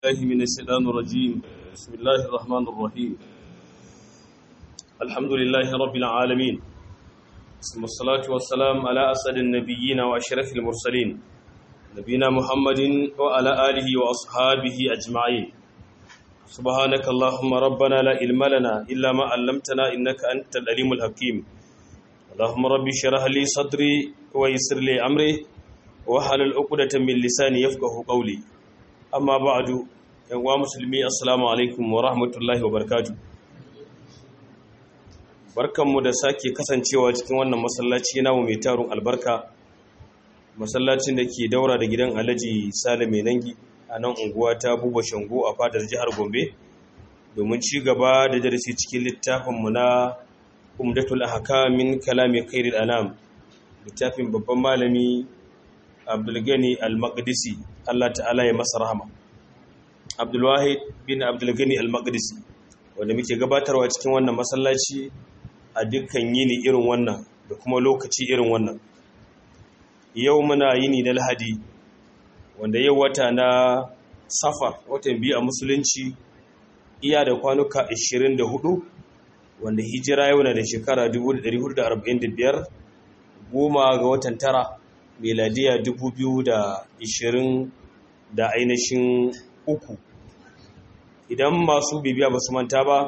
الله من الشيطان الرجيم بسم الله الرحمن الرحيم الحمد لله رب العالمين ثم الصلاة والسلام على أسد النبيين وأشرف المرسلين نبينا محمد وعلى آله وأصحابه أجمعين سبحانك اللهم ربنا لا علم لنا إلا ما علمتنا إنك أنت العليم الحكيم اللهم رب اشرح لي صدري ويسر لي أمري وحلل عقدة من لساني يفقه قولي amma ba'adu yan uwa musulmi assalamu alaikum wa rahmatullahi wa barakatuh barkanmu da sake kasancewa cikin wannan masallaci namu mai tarun albarka masallacin da ke daura da gidan Alhaji Sale mai nangi a nan unguwa ta Buba Shango a fadar jihar Gombe domin ci gaba da darasi cikin littafin mu na Umdatul Ahkam min kalami Khairul Anam littafin babban malami Abdulgani Al-Maqdisi Allah ta'ala ya masa rahama Abdulwahid bin Abdulgani Al-Maqdisi wanda muke gabatarwa cikin wannan masallaci a dukkan yini irin wannan da kuma lokaci irin wannan yau muna yini na Lahadi wanda yau wata na Safar watan biyu a musulunci iya da kwanuka 24 wanda hijira yau na da shekara 1445 goma ga watan tara meladiya 2020 da ainihin uku idan masu bibiya ba su manta ba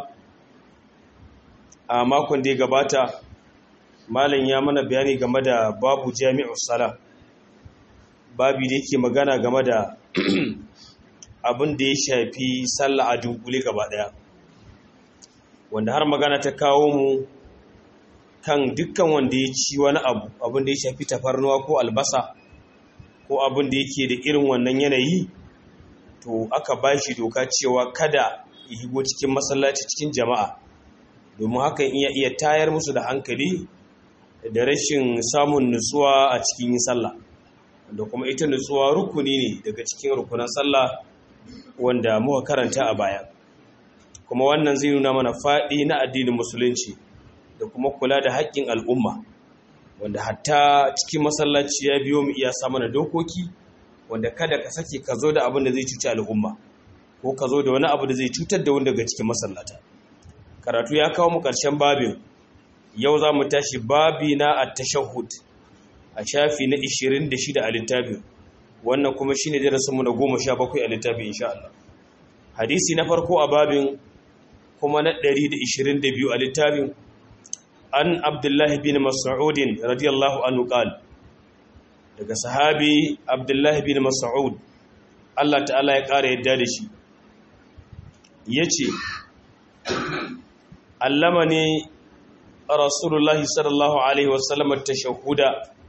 a makon da ya gabata malam ya mana bayani game da babu jami'ar sala babi da yake magana game da abin da ya shafi sallah a dunkule gaba daya wanda har magana ta kawo mu kan dukkan wanda ya ci wani abu abin da ya shafi tafarnuwa ko albasa ko abin da yake da irin wannan yanayi to aka ba shi doka cewa kada ya higo cikin masallaci cikin jama'a domin hakan iya iya tayar musu da hankali da rashin samun nutsuwa a cikin yin sallah da kuma ita nutsuwa rukuni ne daga cikin rukunan sallah wanda muka karanta a baya kuma wannan zai nuna mana faɗi na addinin musulunci da kuma kula da haƙƙin al'umma wanda hatta cikin masallaci ya biyo mu iya sa mana dokoki wanda kada ka sake ka zo da abin da zai cuci al'umma ko ka zo da wani abu da zai cutar da wani daga cikin masallata karatu ya kawo mu ƙarshen babin yau za mu tashi babi na a tashahud a shafi na 26 a littafin wannan kuma shine darasinmu na 17 a littafin insha Allah hadisi na farko a babin kuma na 122 a littafin an abdullahi bin mas'udin radiyallahu anhu qal daga sahabi abdullahi bin mas'ud Allah ta'ala ya ƙara yadda da shi yace allamani rasulullahi sallallahu alaihi wasallam at-tashahhuda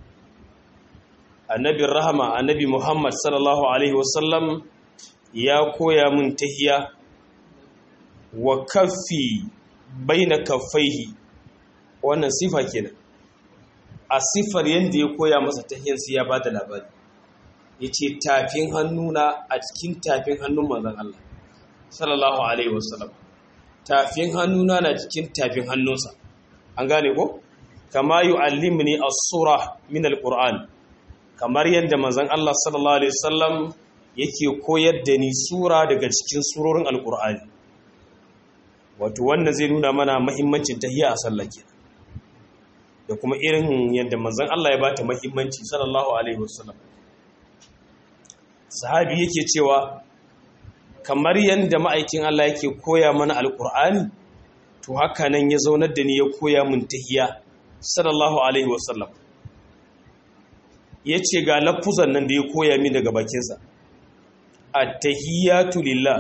annabi rahama annabi muhammad sallallahu alaihi wasallam ya koya mun tahiya wa kaffi baina kaffaihi wannan sifa kenan a sifar yadda ya koya masa tahiyarsa ya ba da labari ya ce tafin hannuna a cikin tafin hannun manzan Allah sallallahu alaihi wasallam tafin hannuna na cikin tafin hannunsa an gane ko kama yu'allimni as-sura min al-qur'an kamar yadda manzan Allah sallallahu alaihi wasallam yake koyar da ni sura daga cikin surorin al-qur'ani wato wannan zai nuna mana muhimmancin tahiyya a sallah kenan da kuma irin yadda manzon Allah ya bata muhimmanci sallallahu alaihi wasallam sahabi yake cewa kamar yadda ma'aikin Allah yake koya mana alkur'ani to haka nan ya zaunar da ni ya koya mun tahiyya sallallahu alaihi wasallam yace ga lafuzan nan da ya koya min daga bakinsa at-tahiyatu lillah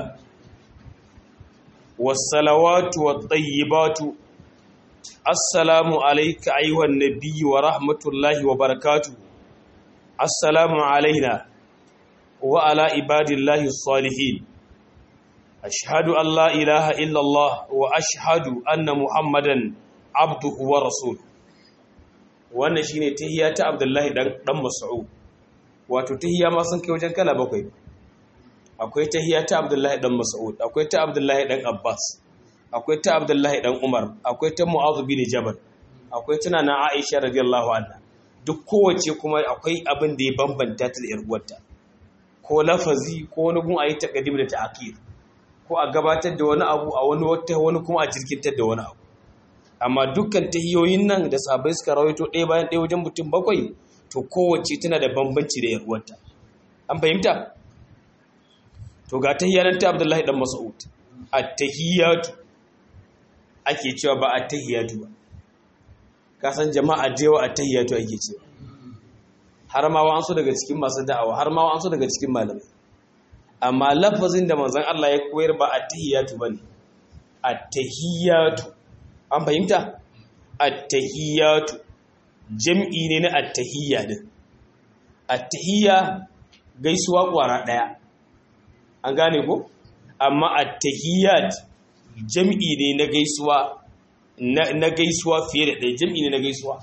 was-salawatu wat-tayyibatu assalamu alaika ayyuhan nabiyyu wa rahmatullahi wa barakatuh assalamu alaina wa ala ibadillahi salihin ashhadu an la ilaha illa allah wa ashhadu anna muhammadan abduhu wa rasuluhu wannan shine tahiyya ta abdullahi dan dan mas'ud wato tahiyya ma sun kai wajen kala bakwai akwai tahiyya ta abdullahi dan mas'ud akwai ta abdullahi dan abbas akwai ta abdullahi dan umar akwai ta mu'azu bin jabal akwai tana na aisha radiyallahu anha duk kowace kuma akwai abin da ya bambanta ta da yar uwarta ko lafazi ko wani gun a yi taƙadim da ta'akir ko a gabatar da wani abu a wani wata wani kuma a jirkintar da wani abu amma dukkan tahiyoyin nan da sabai suka rawaito ɗaya bayan ɗaya wajen mutum bakwai to kowace tana da bambanci da yarwarta an fahimta to ga tahiyanar ta abdullahi dan mas'ud at-tahiyatu ake cewa ba at-tahiyatu ba ka san jama'a jewa at-tahiyatu ake cewa har ma wa'ansu daga cikin masu da'awa har ma wa'ansu daga cikin malamai amma lafazin da manzon Allah ya koyar ba at-tahiyatu bane at-tahiyatu an fahimta at-tahiyatu jam'i ne na at-tahiyya din at-tahiyya gaisuwa kwara daya an gane ko amma at-tahiyyat jam'i ne na gaisuwa na gaisuwa fiye da ɗaya jam'i ne na gaisuwa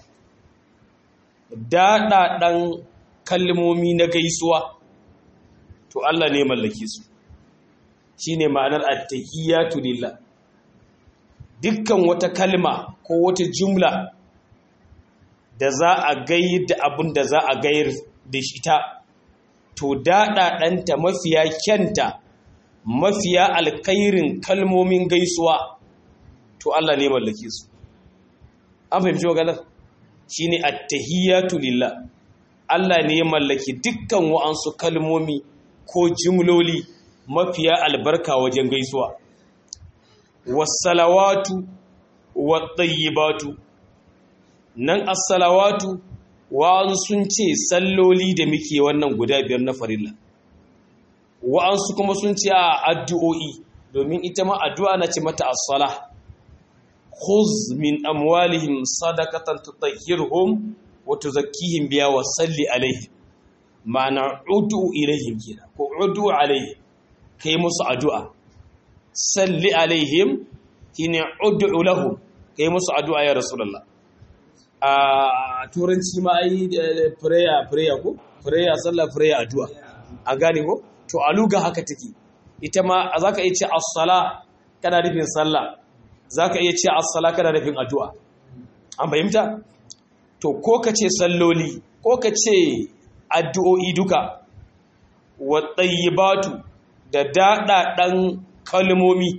daɗaɗan kalmomi na gaisuwa to Allah ne mallake su shine ma'anar at-tahiyyatu lillah dukkan wata kalma ko wata jumla da za a gayar da abin da za a gayar da shi ta to daɗaɗanta mafiya kyanta mafiya alkairin kalmomin gaisuwa to Allah ne mallake su an fahimci maganar shi ne attahiyatu lillah Allah ne ya mallaki dukkan wa'ansu kalmomi ko jimloli mafiya albarka wajen gaisuwa wassalawatu wattayyibatu nan as-salawatu wa'an sun ce salloli da muke wannan guda biyar na farilla wa'ansu kuma sun ce a addu'o'i domin ita ma addu'a na ce mata as-salah khuz min amwalihim sadaqatan tutahhiruhum wa tuzakkihim biha wa salli alaihim ma'ana ud'u ilaihim kina ko ud'u alaihim kai musu addu'a salli alaihim shine ud'u lahum kai musu addu'a ya rasulullah a turanci ma ai prayer prayer ko prayer sallah prayer addu'a a gane ko to a luga haka take ita ma zaka iya ce as-sala kana nufin sallah zaka iya ce as-sala kana nufin addu'a an fahimta to ko ka ce salloli ko ka ce addu'o'i duka wa tayyibatu da daɗaɗan kalmomi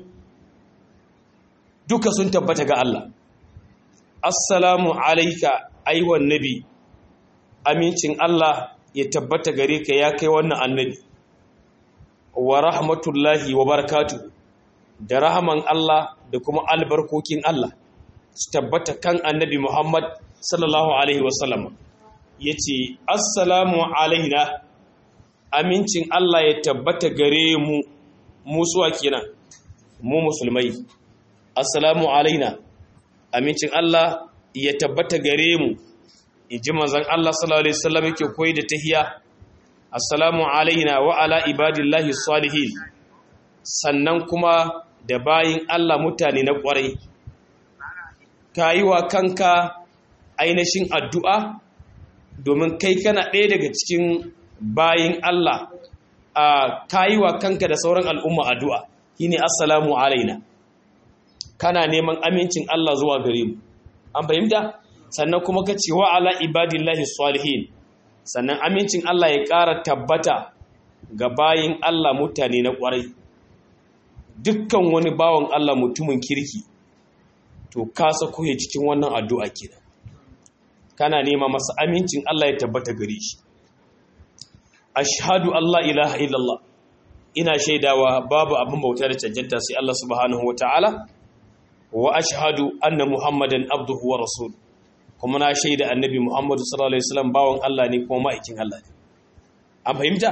duka sun tabbata ga Allah assalamu alaika aiwan nabi amincin Allah ya tabbata gare ka ya kai wannan annabi wa rahmatullahi wa barakatu da rahaman Allah da kuma albarkokin Allah su tabbata kan annabi Muhammad sallallahu alaihi wasallam yace assalamu alaina amincin Allah ya tabbata gare mu musuwa kenan mu musulmai assalamu alaina amincin Allah ya tabbata gare mu inji manzon Allah sallallahu alaihi wasallam yake koyi da tahiyya assalamu alaina wa ala ibadillahi salihin sannan kuma da bayin Allah mutane na kwarai kayiwa kanka ainihin addu'a domin kai kana ɗaya daga cikin bayin Allah a kayiwa kanka da sauran al'umma addu'a shine assalamu alaina kana neman amincin Allah zuwa gare mu an fahimta sannan kuma ka ce wa ala ibadillahi salihin sannan amincin Allah ya ƙara tabbata ga bayin Allah mutane na ƙwarai dukkan wani bawan Allah mutumin kirki to ka sako ya cikin wannan addu'a kenan kana nema masa amincin Allah ya tabbata gare shi ashhadu Allah ilaha illallah ina shaidawa babu abin bauta da cancanta sai Allah subhanahu wataala wa ashhadu anna muhammadan abduhu wa rasul kuma na shaida annabi muhammadu sallallahu alaihi wasallam bawon Allah ne kuma ma'aikin Allah ne an fahimta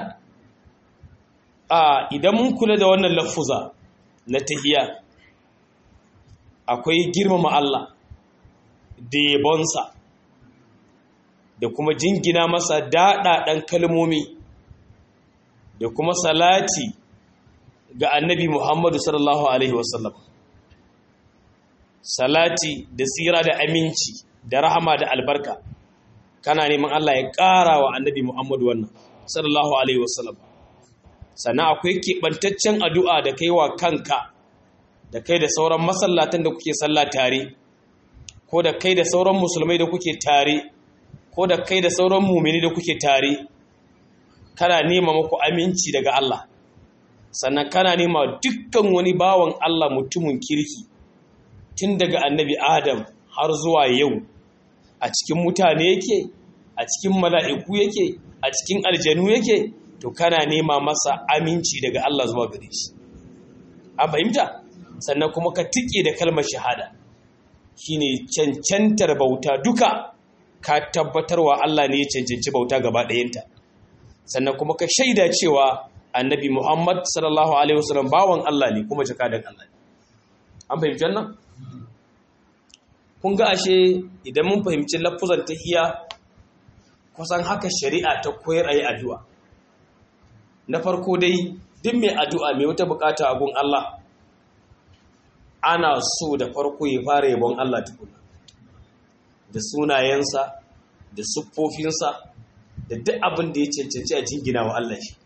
a idan mun kula da wannan lafuza na tahiyya akwai girmama Allah da yabonsa da kuma jingina masa daɗaɗen kalmomi da kuma salati ga annabi Muhammadu sallallahu Alaihi wasallam salati da tsira da aminci da rahama da albarka kana neman Allah ya ƙara wa annabi Muhammadu wannan sallallahu Alaihi wasallam sannan akwai keɓantaccen addu'a da kai wa kanka da kai da sauran masallatan da kuke sallah tare ko da kai da sauran musulmai da kuke tare ko da kai da sauran mumini da kuke tare kana nema muku aminci daga Allah sannan kana nema dukkan wani bawan Allah mutumin kirki tun daga annabi Adam har zuwa yau a cikin mutane yake a cikin mala'iku yake a cikin aljanu yake to kana nema masa aminci daga Allah zuwa gare shi an fahimta sannan kuma ka tike da kalmar shahada shine cancantar bauta duka ka tabbatarwa Allah ne ya cancanci bauta gaba ɗayanta sannan kuma ka shaida cewa annabi Muhammad sallallahu alaihi wasallam bawan Allah ne kuma jakadan Allah ne an fahimci wannan kun ga ashe idan mun fahimci lafuzan tahiyya kusan haka shari'a ta koyar ayi addu'a na farko dai duk mai addu'a mai wata bukata a gun Allah ana so da farko ya fara yabon Allah tukuna da sunayensa da siffofinsa da duk abin da ya cancanci a jingina wa Allah shi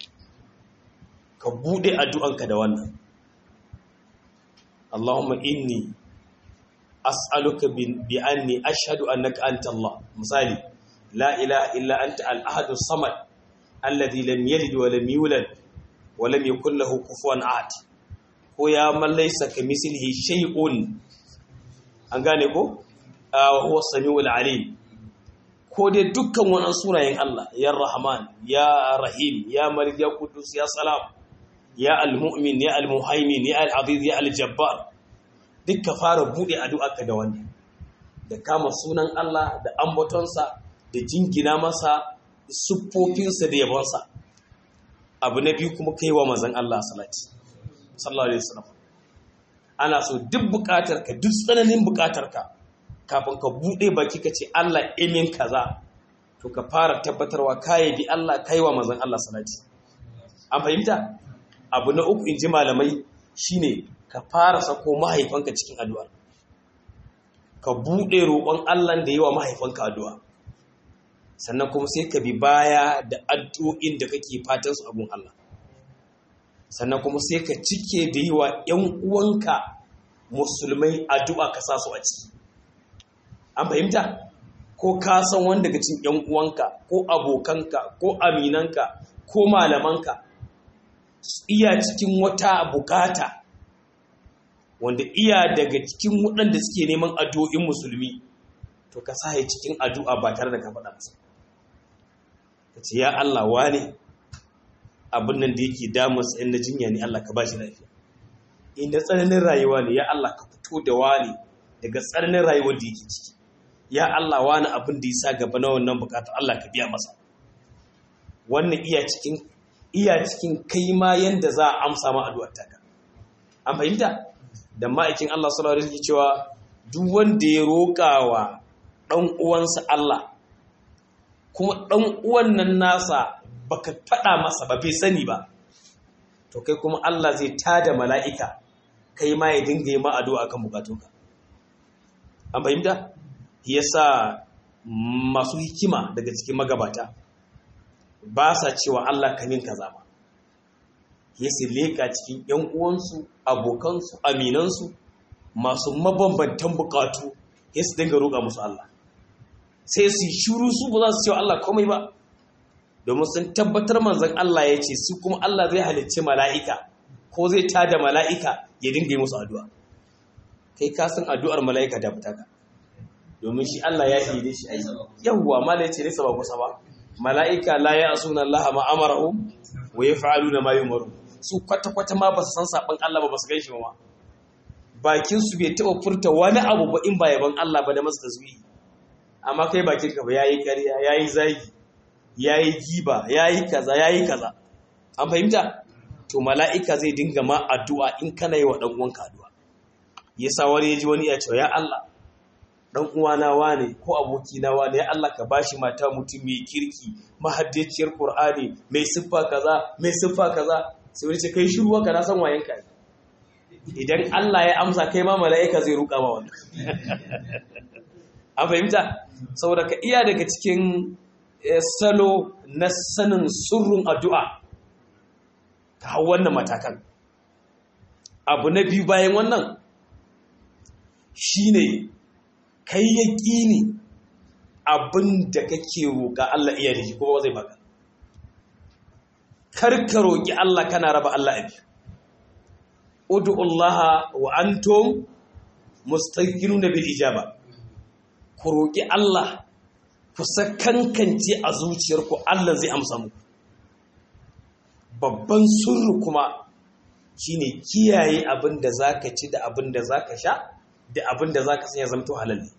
ka bude addu'anka da wannan Allahumma inni as'aluka bi anni ashhadu annaka anta Allah misali la ilaha illa anta al-ahad as-samad alladhi lam yalid wa lam yulad wa lam yakul lahu kufuwan ahad ko ya man laysa kamithlihi shay'un an gane ko huwa samiul alim ko dai dukkan wannan sunayen Allah ya rahman ya rahim ya malik ya qudus ya salam ya al-mu'min ya al-muhaimin ya al-aziz ya al-jabbar dukka fara bude addu'arka da wannan da kama sunan Allah da ambatonsa da jingina masa siffofinsa da yabonsa abu na biyu kuma kaiwa manzon Allah salati sallallahu alaihi wasallam ana so duk bukatarka duk tsananin bukatarka kafin ka bude baki ka ce Allah imin kaza to ka fara tabbatarwa kai bi Allah kaiwa manzon Allah salati an fahimta abu na uku inji malamai shine ka fara sako mahaifanka cikin addu'a ka bude roƙon Allah da yawa mahaifanka addu'a sannan kuma sai ka bi baya da addu'o'in da kake fatan su abun Allah sannan kuma sai ka cike da yi wa ‘yan uwanka musulmai addu'a ka sa su a ciki an fahimta ko ka san wanda daga cin ‘yan uwanka ko abokanka ko aminanka ko malamanka iya cikin wata bukata wanda iya daga cikin waɗanda suke neman addu'o'in musulmi to ka sa cikin addu'a ba tare da ka faɗa masa ka ce ya Allah wane abin nan da yake damun tsayin na jinya ne Allah ka ba shi lafiya inda tsananin rayuwa ne ya Allah ka fito da wani daga tsananin rayuwar da yake ciki ya Allah wani abin da ya sa gaba na wannan bukata Allah ka biya masa wannan iya cikin iya cikin kai ma yanda za a amsa ma addu'ar taka an fahimta da ma'aikin Allah sallallahu alaihi wasallam cewa duk wanda ya roƙawa dan uwansa Allah kuma dan uwan nan nasa baka faɗa masa ba bai sani ba to kai kuma Allah zai tada mala'ika kai ma ya dinga yi ma addu'a kan bukatunka an fahimta yasa masu hikima daga cikin magabata ba sa cewa Allah kamin kaza ba yasa leka cikin ‘yan uwansu abokansu aminansu masu mabambantan bukatu yasa dinga roƙa musu Allah sai su shuru su ba za su cewa Allah komai ba domin sun tabbatar manzan Allah ya ce su kuma Allah zai halicci mala'ika ko zai tada mala'ika ya dinga yi musu addu'a kai ka san addu'ar mala'ika da fita ka domin shi Allah ya yi da shi ai yawwa mala ya ce nesa ba kusa ba mala'ika la ya asuna Allah ma amarahu wa yaf'aluna ma yumaru su kwata kwata ma ba su san saban Allah ba ba su ganshi ba bakin su bai taba furta wani abu ba in ba yaban Allah ba da masu tasbihi amma kai bakin ka ba yayi ƙarya yayi zagi yayi giba yayi kaza yayi kaza an fahimta to mala'ika zai dinga ma addu'a in kana yi wa dan uwanka addu'a yasa wani yaji wani ya ce ya Allah dan uwana wane ko abokina wane ya Allah ka bashi mata mutum mai kirki mahaddaciyar Qur'ani mai siffa kaza mai siffa kaza sai wani ce kai shiru ka na san wayen ka idan Allah ya amsa kai ma mala'ika zai ruka ma wannan an fahimta saboda ka iya daga cikin salo na sanin surrun addu'a ka hau wannan matakan abu na biyu bayan wannan shine kai ya ƙini abin da kake roƙa Allah iya da shi kuma zai baka karka roƙi Allah kana raba Allah abi ud'ullaha wa antum mustaqiluna bil ijaba ku roƙi Allah ku sakankance a zuciyarku Allah zai amsa muku babban sirri kuma shine kiyaye abin da zaka ci da abin da zaka sha da abin da zaka sanya zamto halal ne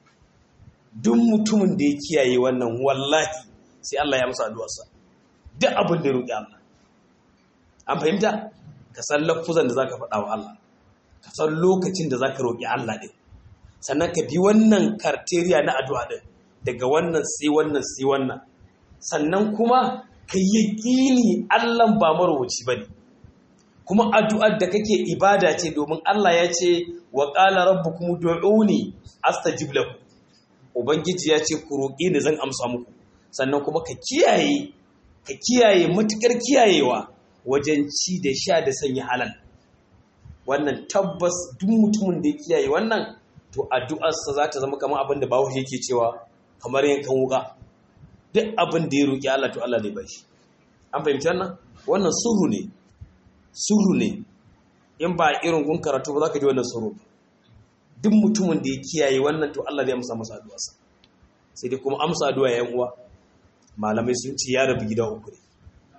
duk mutumin da ya kiyaye wannan wallahi sai Allah ya amsa addu'arsa duk abin da ya roƙi Allah an fahimta ka san lafuzan da zaka faɗa wa Allah ka san lokacin da zaka roƙi Allah din sannan ka bi wannan karteriya na addu'a din daga wannan sai wannan sai wannan sannan kuma ka yi ƙini Allah ba marowaci bane kuma addu'ar da kake ibada ce domin Allah ya ce wa qala rabbukum ud'uni astajib lakum ubangiji ya ce ku roƙi ni zan amsa muku sannan kuma ka kiyaye ka kiyaye matukar kiyayewa wajen ci da sha da sanya halal wannan tabbas duk mutumin da ya kiyaye wannan to addu'arsa za ta zama kamar abin da bawo yake cewa kamar yankan wuka duk abin da ya roƙi Allah to Allah zai ba shi an fahimci wannan wannan suru ne suru ne in ba irin gun karatu ba za ka ji wannan suru ba duk mutumin da ya kiyaye wannan to Allah zai amsa masa addu'arsa sai dai kuma amsa addu'a yan uwa malamai sun ce ya rabu gida uku ne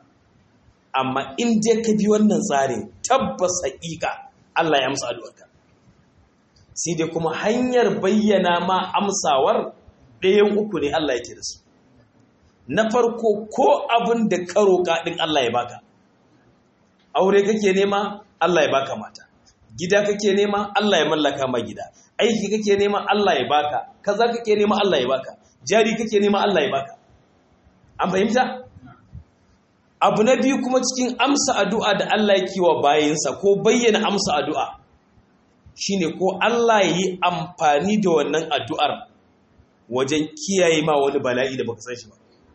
amma in dai ka bi wannan tsarin tabbas haƙiƙa Allah ya amsa addu'arka sai dai kuma hanyar bayyana ma amsawar ɗayan uku ne Allah yake da su na farko ko abin da ka roƙa ɗin Allah ya baka aure kake nema Allah ya baka mata gida kake nema Allah ya mallaka ma gida aiki kake nema Allah ya baka kaza kake nema Allah ya baka jari kake nema Allah ya baka an fahimta abu na biyu kuma cikin amsa addu'a da Allah yake wa bayinsa ko bayyana amsa addu'a shine ko Allah ya yi amfani da wannan addu'ar wajen kiyaye ma wani bala'i da baka san shi ba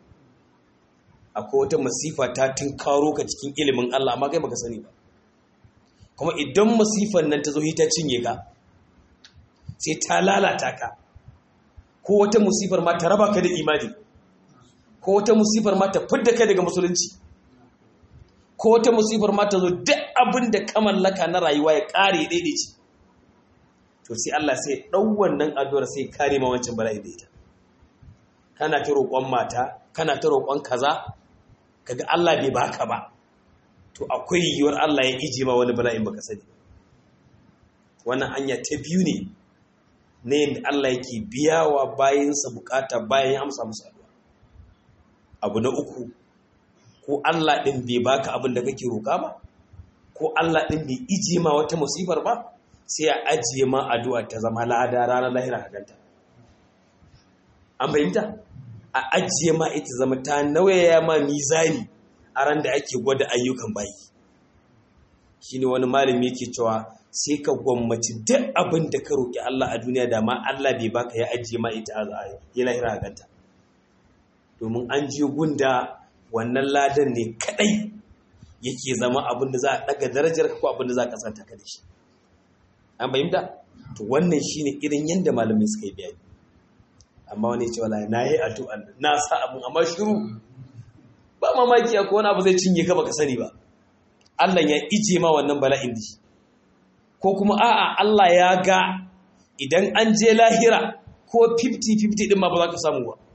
akwai wata masifa ta karo ka cikin ilimin Allah amma kai baka sani ba kuma idan masifan nan ta zo ta cinye ka sai ta lalata ka ko wata musifar ma ta raba ka da imani ko wata musifar ma ta fidda kai daga musulunci ko wata musifar ma ta zo duk abin da ka mallaka na rayuwa ya kare daidaici to sai Allah sai ɗau wannan addu'ar sai kare ma wancan bala'i da ita kana ta roƙon mata kana ta roƙon kaza kaga Allah bai baka ba to akwai yiwuwar Allah ya ije ma wani bala'in baka sani wannan hanya ta biyu ne na yadda Allah yake biyawa bayansa bukata bayan ya amsa musu addu'a abu na uku ko Allah ɗin bai baka abin da kake roƙa ba ko Allah ɗin bai ije ma wata musifar ba sai a ajiye ma addu'a ta zama lada ranar lahira a ganta an fahimta a ajiye ma ita zama ta nauyaya ma mizani a ran da ake gwada ayyukan bayi shine wani malami yake cewa sai ka gwammaci duk abin da ka roƙi Allah a duniya da ma Allah bai baka ya ajiye ma ita a ya lahira a ganta domin an je gunda wannan ladan ne kadai yake zama abin da za a daga darajar ka ko abin da za ka santa ka da shi an fahimta to wannan shine irin yanda malamai suka yi bayani amma wani ce wala na yi addu'an na sa abin amma shiru ba mamaki ko wani abu zai cinye ka baka sani ba Allah ya ije ma wannan bala'in da shi ko kuma a'a Allah ya ga idan an je lahira ko 50-50 din ma ba za ka samu ba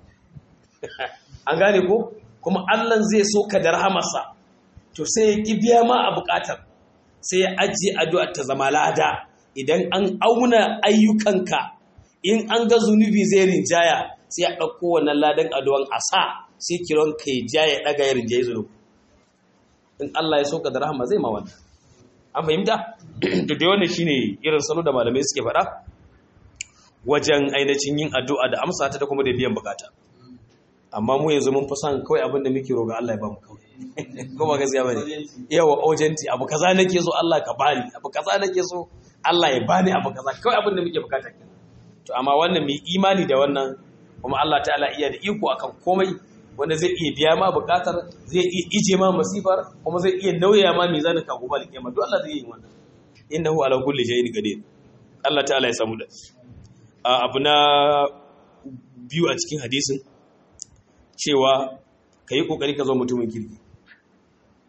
an gane ko kuma Allah zai so ka da rahamarsa to sai ya ki biya ma a bukatar sai ya ajiye addu'ar ta zama lada idan an auna ayyukanka in an ga zunubi zai rinjaya sai a ɗauko wannan ladan addu'an a sa sai kiran ka ya ja ya ɗaga ya rinjaye zunubi in Allah ya so ka da rahama zai ma wannan an fahimta to da wannan shine irin salo da malamai suke faɗa wajen ainihin yin addu'a da amsa ta da kuma da biyan bukata amma mu yanzu mun fi son kawai abin da muke roga Allah ya ba mu kawai ko ba gaskiya bane yawa urgenti abu kaza nake so Allah ka bani abu kaza nake so Allah ya bani abu kaza kawai abin da muke bukata kenan to amma wannan mai imani da wannan kuma Allah ta'ala iya da iko akan komai wanda zai iya biya ma bukatar zai iya ije ma masifar kuma zai iya nauya ma mizanin ka gobe alkiyama duk Allah zai yi wannan innahu ala kulli shay'in qadir Allah ta'ala ya samu da abu na biyu a cikin hadisin cewa ka yi ƙoƙari ka zo mutumin kirki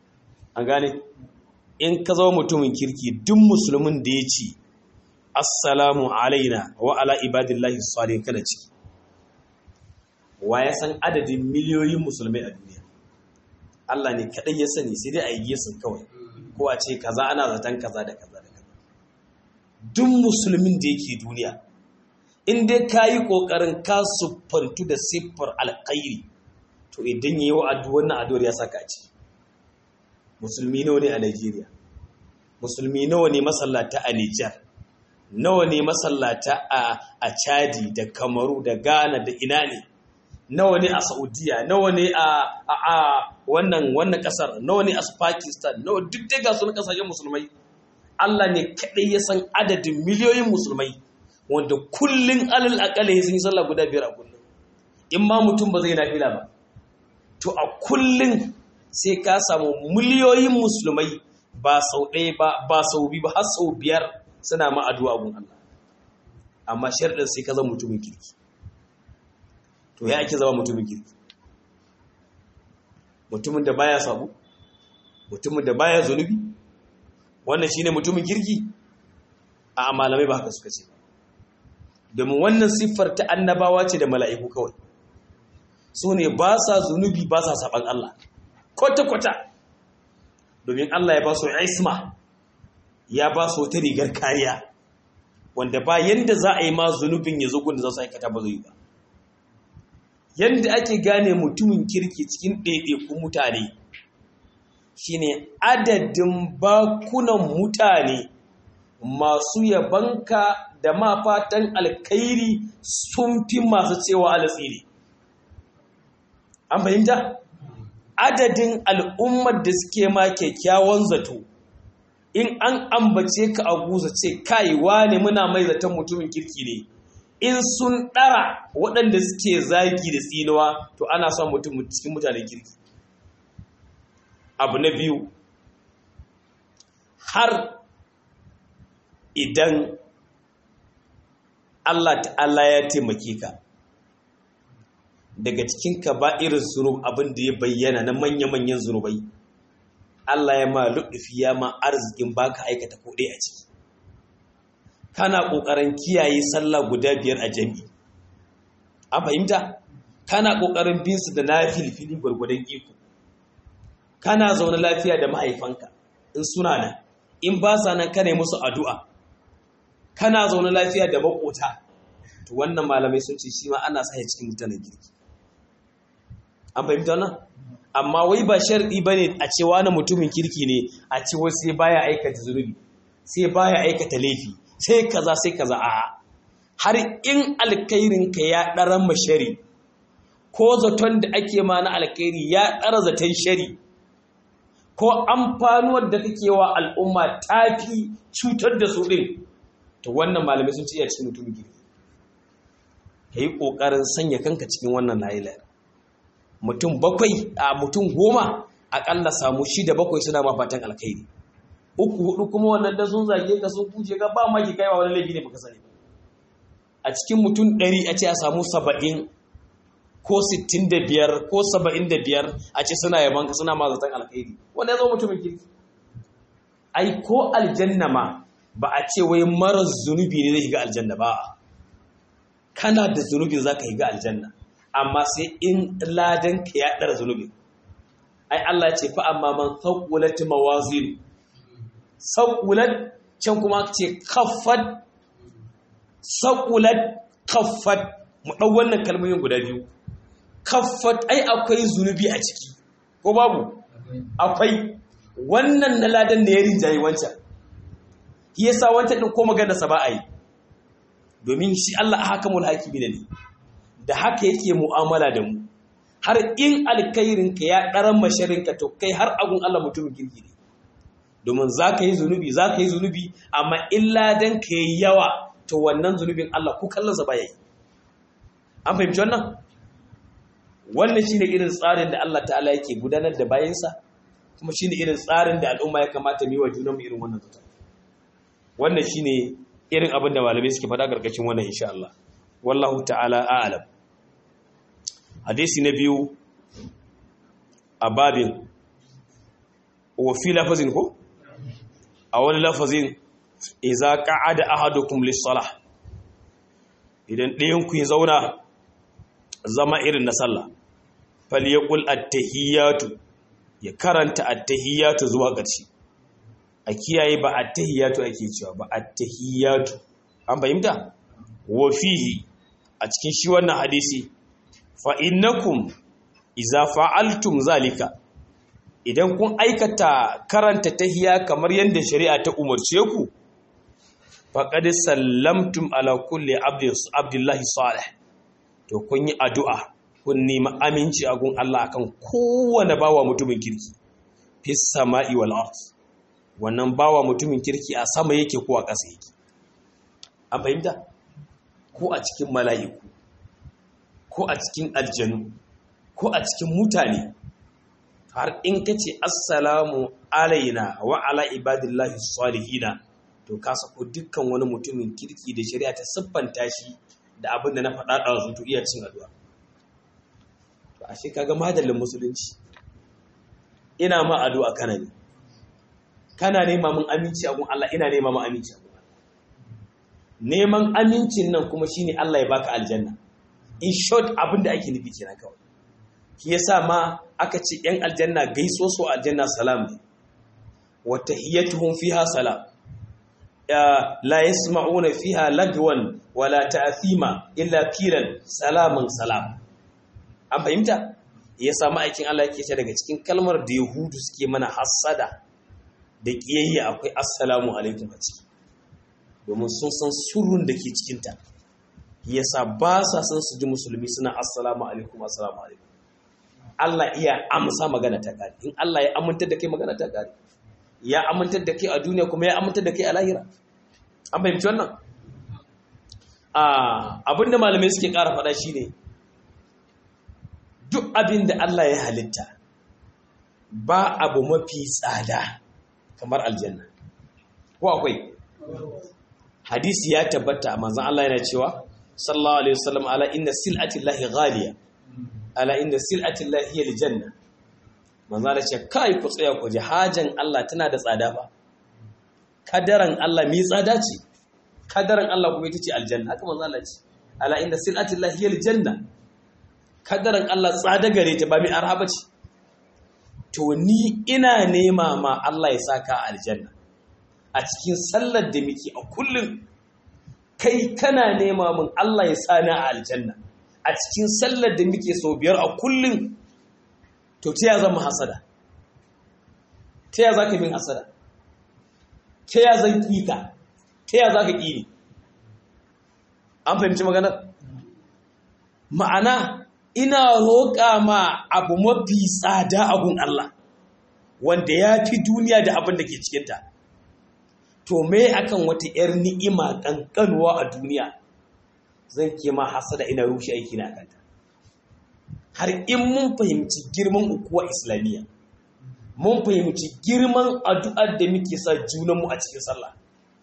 an gane in ka zama mutumin kirki duk musulmin da ya ce assalamu alaina wa ala ibadillahi salihin kana ciki wa ya san adadin miliyoyin musulmai a duniya Allah ne kaɗai ya sani sai dai a yi yesun kawai ko a ce kaza ana zaton kaza da kaza da kaza duk musulmin da yake duniya in dai ka yi ƙoƙarin ka siffantu da siffar alƙairi to idan ya yi wa wannan addu'ar ya saka ci musulmi nawa ne a Najeriya musulmi nawa ne masallata a Nijar nawa ne masallata a Chadi da Kamaru da Ghana da ina ne nawa ne a Saudiya nawa ne a wannan wannan kasar nawa ne a Pakistan nawa duk dai ga sunan kasashen musulmai Allah ne kadai ya san adadin miliyoyin musulmai wanda kullun alal aqalla sun yi sallah guda biyar a kullun in ma mutum ba zai nafila ba to a kullun sai ka samu miliyoyin musulmai ba sau ɗaya ba ba sau biyu ba har sau biyar suna ma addu'a gun Allah amma sharɗin sai ka zama mutumin kirki to ya ake zama mutumin kirki mutumin da baya sabu mutumin da baya zunubi wannan shine mutumin kirki a malamai ba haka suka ce domin wannan siffar ta annabawa ce da mala'iku kawai su ne ba sa zunubi ba sa saban Allah kwata-kwata domin Allah ya ba su isma ya ba su wata rigar kariya wanda ba yanda za a yi ma zunubin ya zo da za su aikata ba zai ba yanda ake gane mutumin kirki cikin ɗaiɗaikun mutane shine adadin bakunan mutane masu yabanka da ma fatan alkairi sun fi masu cewa alasiri an fahimta adadin al'ummar da suke ma kyakkyawan zato in an ambace ka a guza ce kai wane muna mai zaton mutumin kirki ne in sun ɗara waɗanda suke zagi da tsinuwa to ana son mutum cikin mutanen kirki abu na biyu har idan Allah ta'ala ya taimake ka daga cikin ka ba irin zunub abin da ya bayyana na manya-manyan zunubai Allah ya ma luɗufi ya ma arzikin baka aikata kuɗi a ciki kana ƙoƙarin kiyaye sallah guda biyar a jami'i an fahimta kana ƙoƙarin bin su da na filfili gwargwadon iko kana zaune lafiya da mahaifanka in suna nan in ba sa nan kana musu addu'a kana zaune lafiya da makota to wannan malamai sun ce shi ma ana sa cikin mutanen girki an fahimta wannan amma wai ba sharɗi ba ne a cewa na mutumin kirki ne a ce wai sai baya aikata zunubi sai baya aikata laifi sai kaza sai kaza a har in alkairinka ya ɗaran mashari ko zaton da ake ma na alkairi ya ɗara zaton shari ko amfanuwar da kake wa al'umma tafi cutar da su ɗin to wannan malamai sun ce iya cikin mutumin kirki ka yi ƙoƙarin sanya kanka cikin wannan layilayar mutum bakwai a mutum goma aƙalla samu shida bakwai suna ma fatan alkhairi uku hudu kuma wannan da sun zage ka sun kuje ka ba maki kaiwa wani laifi ne baka sani a cikin mutum ɗari a ce a samu saba'in ko sittin da biyar ko saba'in da biyar a ce suna yaban ka suna ma zaton alkhairi wanda ya zo mutumin kirki ai ko aljanna ma ba a ce wai marar zunubi ne zai shiga aljanna ba kana da zunubin za ka shiga aljanna amma sai in ladan ka ya ɗara zunubin ai Allah ce fa amma man thawwalat mawazin thawwalat can kuma ce kaffat thawwalat kaffat mu dau wannan kalmomin guda biyu kaffat ai akwai zunubi a ciki ko babu akwai wannan na ladan da ya rinjaye wancan shi yasa wancan din ko magana sa ba a yi domin shi Allah hakamul hakimi ne da haka yake mu'amala da mu har in alkairinka ya ɗaran masharinka to kai har agun Allah mutumin kirki ne domin za ka yi zunubi za ka yi zunubi amma illa don ka yi yawa to wannan zunubin Allah ku kallonsa ba ya yi an fahimci wannan wannan shine irin tsarin da Allah ta'ala yake gudanar da bayansa kuma shine irin tsarin da al'umma ya kamata mu yi wa junanmu irin wannan zata wannan shine irin abin da malamai suke faɗa ƙarƙashin wannan insha Allah wallahu ta'ala a'lam hadisi na biyu a babin wa fi lafazin ko a wani lafazin iza qa'ada ahadukum lis-salah idan ɗayan ku ya zauna zama irin na sallah falyaqul at-tahiyatu ya karanta at-tahiyatu zuwa ƙarshe a kiyaye ba at-tahiyatu ake cewa ba at-tahiyatu an fahimta wa fihi a cikin shi wannan hadisi fa innakum iza fa'altum zalika idan kun aikata karanta tahiya kamar yadda shari'a ta umarce ku faqad sallamtum ala kulli abdullahi salih to kun yi addu'a kun nemi aminci a gun Allah akan kowane bawa mutumin kirki fis sama'i wal ard wannan bawa mutumin kirki a sama yake ko a ƙasa yake an fahimta ko a cikin mala'iku ko a cikin aljanu ko a cikin mutane har in ka ce assalamu alaina wa ala ibadillahi salihina to ka sako dukkan wani mutumin kirki da shari'a ta siffanta shi da abin da na faɗa da su to iya cin addu'a to ashe kaga madallin musulunci ina ma addu'a kana ne kana nema mun aminci a gun Allah ina nema mun aminci a gun Allah neman amincin nan kuma shine Allah ya baka aljanna in short abin da ake nufi kenan kawai shi yasa ma aka ce yan aljanna gaiso su aljanna salam ne wa tahiyyatuhum fiha salam la yasma'una fiha lagwan wala ta'thima illa qilan salaman salam an fahimta yasa ma'aikin Allah yake ce daga cikin kalmar da yahudu suke mana hassada da kiyayya akwai assalamu alaikum a ciki domin sun san surun da ke cikinta yasa ba sa san su ji musulmi suna assalamu alaikum assalamu alaikum Allah iya amsa magana ta kare in Allah ya amintar da kai magana ta kare ya amintar da kai a duniya kuma ya amintar da kai a lahira an fahimci wannan abinda malamai suke ƙara faɗa shine duk abin da Allah ya halitta ba abu mafi tsada kamar aljanna ko akwai hadisi ya tabbata manzon Allah yana cewa sallallahu alaihi wasallam ala inna sil'atillahi ghaliya ala inna sil'atillahi hiya aljanna manzo Allah ce kai ku tsaya ku ji hajan Allah tana da tsada ba kadaran Allah mi tsada ce kadaran Allah kuma ita ce aljanna haka manzo Allah ce ala inna sil'atillahi hiya aljanna kadaran Allah tsada gare ta ba mi arhaba ce to ni ina nema ma Allah ya saka aljanna a cikin sallar da muke a kullum kai kana nema min Allah ya sani a aljanna a cikin sallar da muke sau biyar a kullum to ta ya zama hasada ta ya za ka min hasada ta ya zan ƙika ta ya za ka ƙini an fahimci maganar ma'ana ina roƙa ma abu mafi tsada abun Allah wanda ya fi duniya da abin da ke cikinta to me akan wata 'yar ni'ima ƙanƙanuwa a duniya zan ke ma hasada ina rushe aiki na kanta har in mun fahimci girman ukuwa islamiyya mun fahimci girman addu'ar da muke sa junanmu a cikin sallah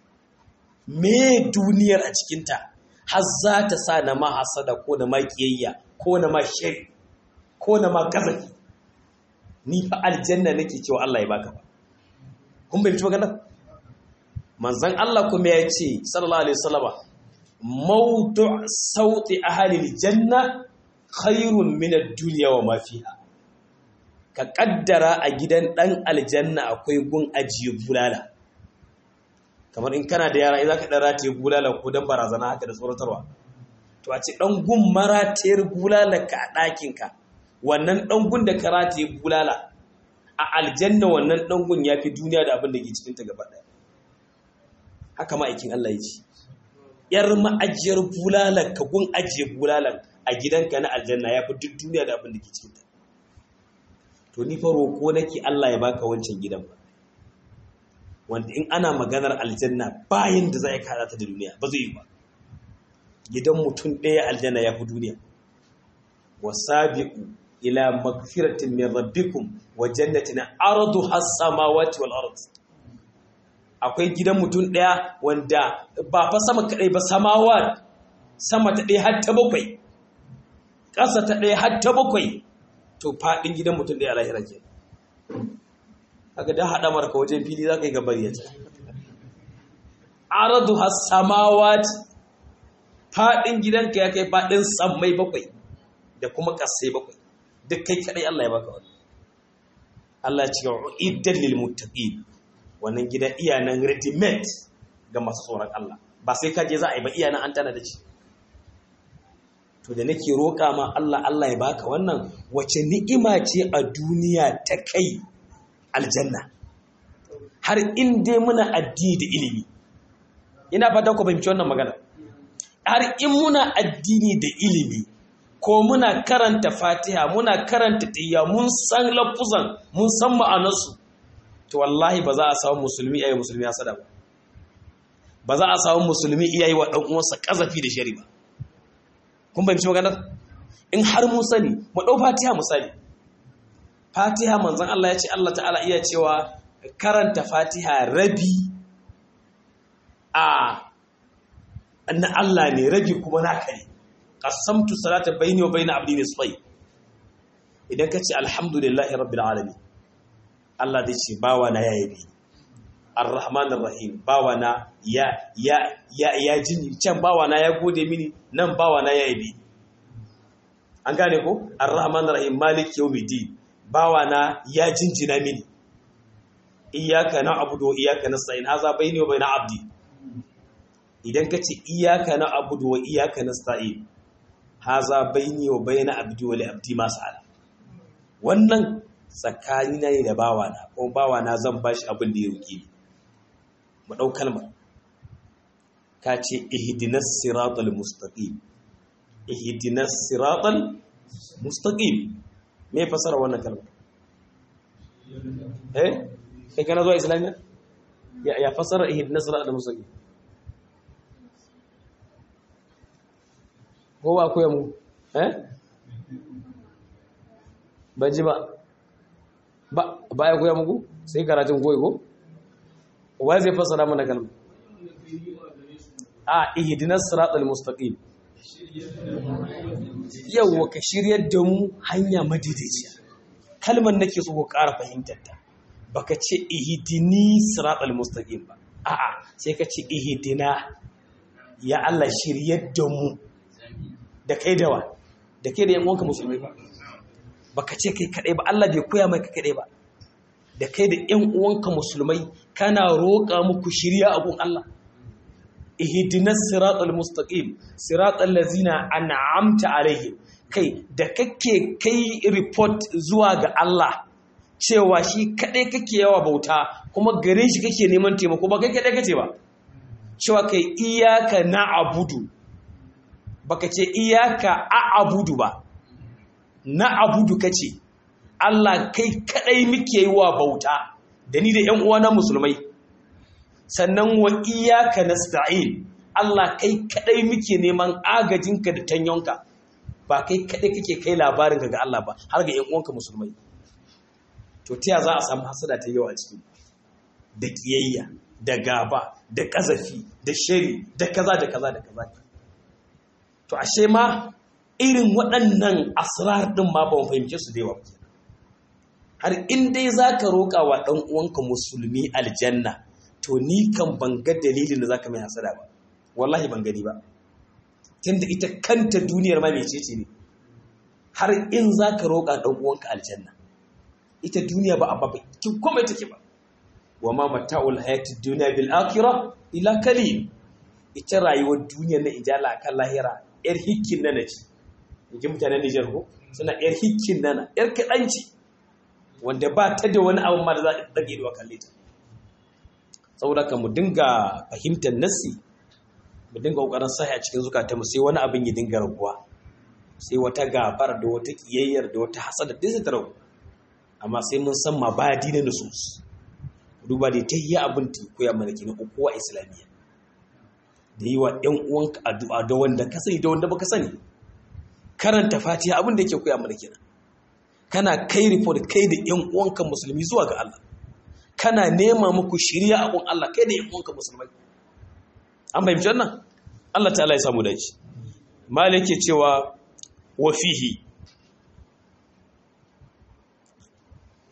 me duniyar a cikinta har za ta sa na ma hasada ko na ma kiyayya ko na ma shari ko na ma kazafi ni fa aljanna nake cewa Allah ya baka ba kun fahimci maganar manzon Allah kuma ya ce sallallahu alaihi wasallama mawdu' sauti ahli janna khairun min ad-dunya wa ma fiha ka kaddara a gidan dan aljanna akwai gun ajiye bulala kamar in kana da yara idan ka dan rataye bulala ko dan barazana haka da tsoratarwa to a ce dan gun maratayar bulala ka a ɗakin ka wannan dan gun da ka rataye bulala a aljanna wannan dan gun yafi duniya da abin da ke cikin ta gaba ɗaya haka ma'aikin Allah ya ce yar ma'ajiyar bulalar ka gun ajiye bulalar a gidanka na aljanna ya fi duk duniya da abin da ke cikinta to ni fa roƙo nake Allah ya baka wancan gidan ba wanda in ana maganar aljanna bayan da za a kada ta da duniya ba zai yi ba gidan mutum ɗaya aljanna ya fi duniya wasabiqu ila magfiratin min rabbikum wa jannatin arduha as-samawati wal ardh akwai gidan mutum ɗaya wanda ba fa sama kaɗai ba samawa sama ta ɗaya har ta bakwai ƙasa ta ɗaya har ta bakwai to faɗin gidan mutum ɗaya lahira ke haka da haɗa marka wajen fili za ka yi gabar yace aradu hasamawat faɗin gidanka ya kai faɗin sammai bakwai da kuma ƙasai bakwai duk kai kaɗai Allah ya baka wani Allah ya ce iddan lil muttaqin wannan gida iyanan ready made ga masu tsoron Allah ba sai ka je za a yi ba iyanan an tana da shi to da nake roƙa ma Allah Allah ya baka wannan wace ni'ima ce a duniya ta kai aljanna har in dai muna addini da ilimi ina fata ku fahimci wannan magana har in muna addini da ilimi ko muna karanta fatiha muna karanta tiyya mun san lafuzan mun san ma'anarsu to wallahi ba za a samu musulmi ayi musulmi hasada ba ba za a samu musulmi iyayi wa dan uwansa kazafi da shari ba kun fahimci maganar in har mun sani mu dau fatiha misali fatiha manzon Allah ya ce Allah ta'ala iya cewa karanta fatiha rabi a na Allah ne rabi kuma naka ne qasamtu salata bayni wa bayna abdi nisfai idan kace alhamdulillahi rabbil alamin Allah zai ce bawa na yayi bi arrahman arrahim bawa na ya ya ya ya jini can bawa na ya gode mini nan bawa na yayi bi an gane ko arrahman arrahim malik yawmiddin bawa na ya jinjina mini iyyaka na'budu wa iyyaka nasta'in haza bayni wa bayna abdi idan ka ce iyaka na abudu wa iyaka na sta'in haza baini wa bayna abdi wa abdi masu ala wannan tsakani na ne da bawana ko bawana zan bashi abin da ya roƙe ni mu ɗau kalmar ka ce ihdinas siratal mustaqim ihdinas siratal mustaqim me fasara wannan kalmar eh kai kana zuwa islamiyya ya ya fasara ihdinas siratal mustaqim ko ba koya mu eh ban ji ba ba ya koya muku sai karatun koyi ko wa zai fassara mana kalma a ihdinas siratal mustaqim yawa ka shiryar da mu hanya madaidaiciya kalmar nake so ku ƙara fahimtar ta baka ce ihdini siratal mustaqim ba a'a sai ka ce ihdina ya Allah shiryar da mu da kai dawa da kai da yan uwanka musulmai ba baka ce kai kadai ba Allah bai koya mai kadai ba da kai da yan uwanka musulmai kana roƙa muku shirya a gun Allah ihdinas siratal mustaqim siratal ladzina an'amta alaihim kai da kake kai report zuwa ga Allah cewa shi kadai kake yawa bauta kuma gare shi kake neman taimako ba kai kadai kace ba cewa kai iyyaka na'budu baka ce iyaka a abudu ba na abudu kace Allah kai kadai muke yi wa bauta da ni da ƴan uwana musulmai sannan wa iyaka nasta'in Allah kai kadai muke neman agajinka da tanyonka ba kai kadai kake kai labarin ga Allah ba har ga ƴan uwanka musulmai to ta za a samu hasada ta yawa ciki da kiyayya da gaba da kazafi da shari da kaza da kaza da kaza to ashe ma irin waɗannan asrar ɗin ma ba mu fahimce su da yawa har in dai za ka roƙa wa ɗan uwanka musulmi aljanna to ni kan ban ga dalilin da za ka mai hasada ba wallahi ban gani ba tunda ita kanta duniyar ma mecece ne har in za ka roƙa ɗan uwanka aljanna ita duniya ba a bakin komai take ba wa ma mata'ul hayati duniya bil akhirah ila kalil ita rayuwar duniyar na ijala kan lahira yar hikkin nana ce yake mutanen Nijar ko suna yar hikkin nana yar kaɗanci wanda ba ta da wani abu ma da za a ɗage da kalle ta saboda ka mu dinga fahimtar nassi mu dinga ƙoƙarin sahi a cikin zukatanmu sai wani abin ya dinga raguwa sai wata gabar da wata ƙiyayyar da wata hasada duk sai ta ragu amma sai mun san mabadi na nusus duba da ta yi abin ta koya mana kenan ukuwa islamiyya da yi wa ‘yan uwanka addu'a da wanda ka sani da wanda baka sani karanta fatiha abin da yake koya mana kenan kana kai report kai da ‘yan uwanka musulmi zuwa ga Allah kana nema muku shirya a kun Allah kai da ‘yan uwanka musulmai an fahimci wannan Allah ta'ala ya samu dace malik ke cewa wa fihi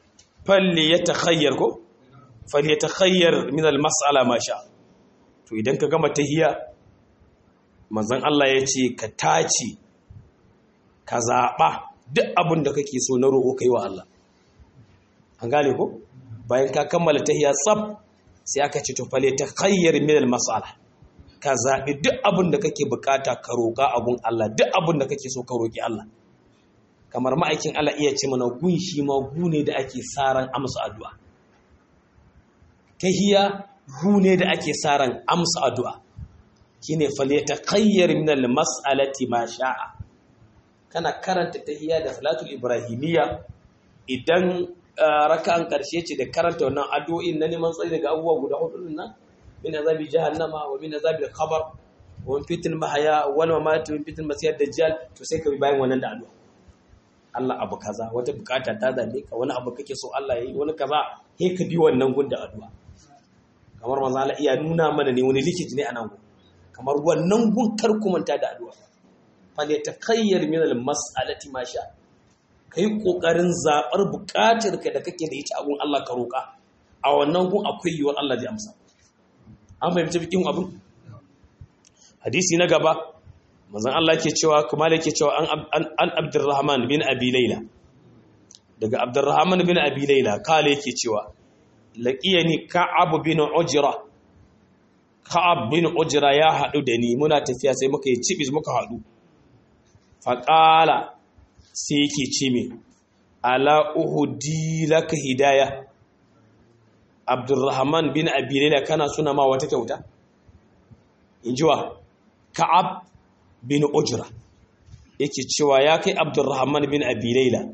falli ya takhayyar ko falli ya takhayyar min al-mas'ala ma sha to idan ka gama tahiyya manzon Allah ya ce ka tace ka zaɓa duk abin da kake so na roƙo kai wa Allah an gane ko bayan ka kammala tahiyya tsaf sai aka ce to fale ta khayyar min al-mas'ala ka zaɓi duk abin da kake bukata ka roƙa abun Allah duk abin da kake so ka roƙi Allah kamar ma'aikin Allah iya ce mana gun shi ma gune da ake saran amsa addu'a tahiyya gune da ake saran amsa addu'a shine fale ta khayyar min al-mas'alati ma sha'a kana karanta tahiyya da salatul ibrahimiyya idan raka'an karshe ce da karanta wannan addu'o'in na neman tsari daga abubuwa guda hudu din nan min azabi jahannama wa min azabi al-qabr wa min fitn mahaya wa mamati min fitn masih dajjal to sai ka bi bayan wannan da addu'a Allah abu kaza wata bukata ta zame ka wani abu kake so Allah yayi wani kaza sai ka bi wannan gun da addu'a kamar manzo Allah iya nuna mana ne wani likiti ne a nan gun kamar wannan gun kar ku manta da addu'a falyatakayyar min al-mas'alati ma sha kai kokarin zabar bukatar ka da kake da ita a gun Allah ka roka a wannan gun akwai yiwuwar Allah zai amsa an fahimci bikin abin hadisi na gaba manzon Allah ke cewa kuma yake cewa an an Abdurrahman bin Abi Layla daga Abdurrahman bin Abi Layla kale yake cewa laqiyani Ka'ab bin Ujra Ka'ab bin Ujra ya hadu da ni muna tafiya sai muka yi cibis muka hadu faƙala sai yake ce mai ala uhudi laka hidaya abdurrahman bin abilaila kana suna ma wata kyauta in jiwa ka'ab bin ujra yake cewa ya kai abdurrahman bin abilaila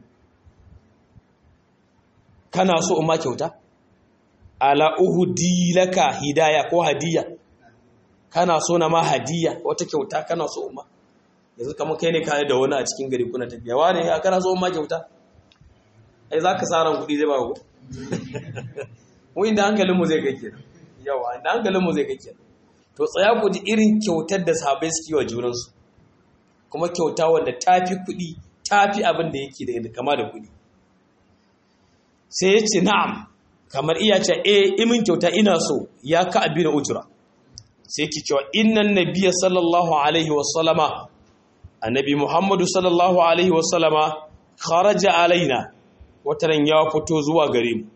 kana so ma kyauta ala uhudi laka hidaya ko hadiya kana so na ma hadiya wata kyauta kana so ma yanzu kamar kai ne kayan da wani a cikin gari kuna tafiya wane ya kana zo ma kyauta ai za ka tsaron kuɗi zai ba ku mu inda hankalinmu zai kai kenan yawa inda hankalinmu zai kai kenan to tsaya ku ji irin kyautar da sahabbai suke wa junansu kuma kyauta wanda tafi kuɗi tafi abin da yake da kama da kuɗi sai ya ce na'am kamar iya ce eh imin kyauta ina so ya ka abin ujura sai ki cewa innan nabiyya sallallahu alaihi wa sallama annabi muhammadu sallallahu alaihi wasallama kharaja alaina wataran ya fito zuwa gare mu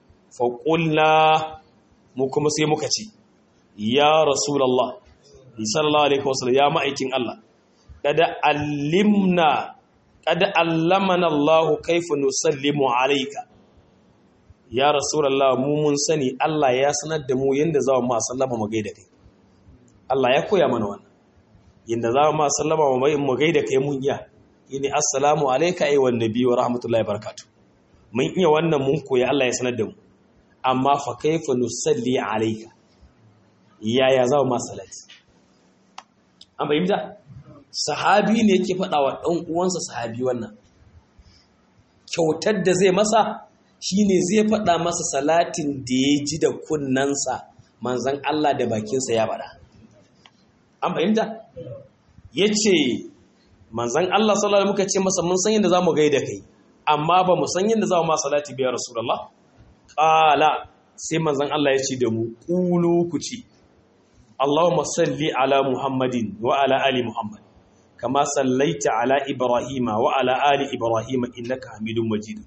faƙulla mu kuma sai muka ce ya rasulallah sallallahu alaihi wasallam ya ma'aikin Allah kada allimna kada allamana Allah kaifa nusallimu alayka ya rasulallah mu mun sani Allah ya sanar da mu yanda za mu sallama mu gaida kai Allah ya koya mana wannan yadda za mu sallama wa mai mu gaida kai mun iya yini assalamu alayka ayyuhan nabi wa rahmatullahi barakatuh mun iya wannan mun koya Allah ya sanar da mu amma fa kaifa nusalli alayka yaya za mu salati an bayyana sahabi ne yake faɗa wa ɗan uwansa sahabi wannan kyautar da zai masa shine zai faɗa masa salatin da ya ji da kunnansa manzon Allah da bakinsa ya faɗa an fahimta ya ce manzan Allah sallallahu muka ce masa mun san yadda za mu gaida kai amma ba mu san yadda za mu ma salati biya rasulullah ƙala sai manzan Allah ya ce da mu ƙulu ku ce Allahumma salli ala Muhammadin wa ala ali Muhammad kama sallaita ala Ibrahima wa ala ali Ibrahima innaka Hamidum Majid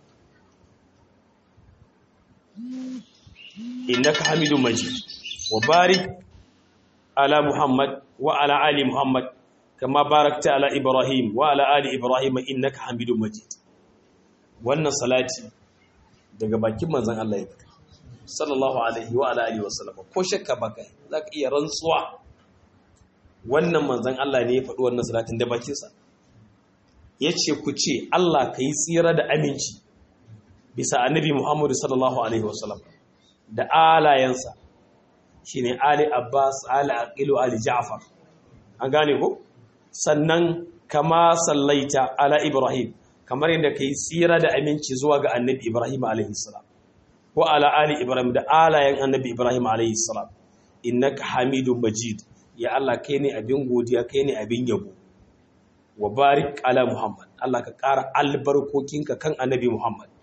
innaka Hamidum Majid wa barik ala Muhammad wa ala ali Muhammad kama barakta ala Ibrahim wa ala ali Ibrahim innaka Hamidum Majid wannan salati daga bakin manzon Allah ya fita sallallahu alaihi wa ala alihi wasallam ko shakka baka zaka iya rantsuwa wannan manzon Allah ne ya faɗi wannan salatin da bakin sa yace ku ce Allah kai tsira da aminci bisa annabi Muhammad sallallahu alaihi wasallam da alayansa shine Ali Abbas Ali Aqilu Ali Ja'far an gane ko sannan kama sallaita ala Ibrahim kamar yadda kai tsira da aminci zuwa ga annabi Ibrahim alaihi salam wa ala ali Ibrahim da alayen annabi Ibrahim alaihi salam innaka Hamidum Majid ya Allah kai ne abin godiya kai ne abin yabo wa barik ala Muhammad Allah ka ƙara albarkokinka kan annabi Muhammad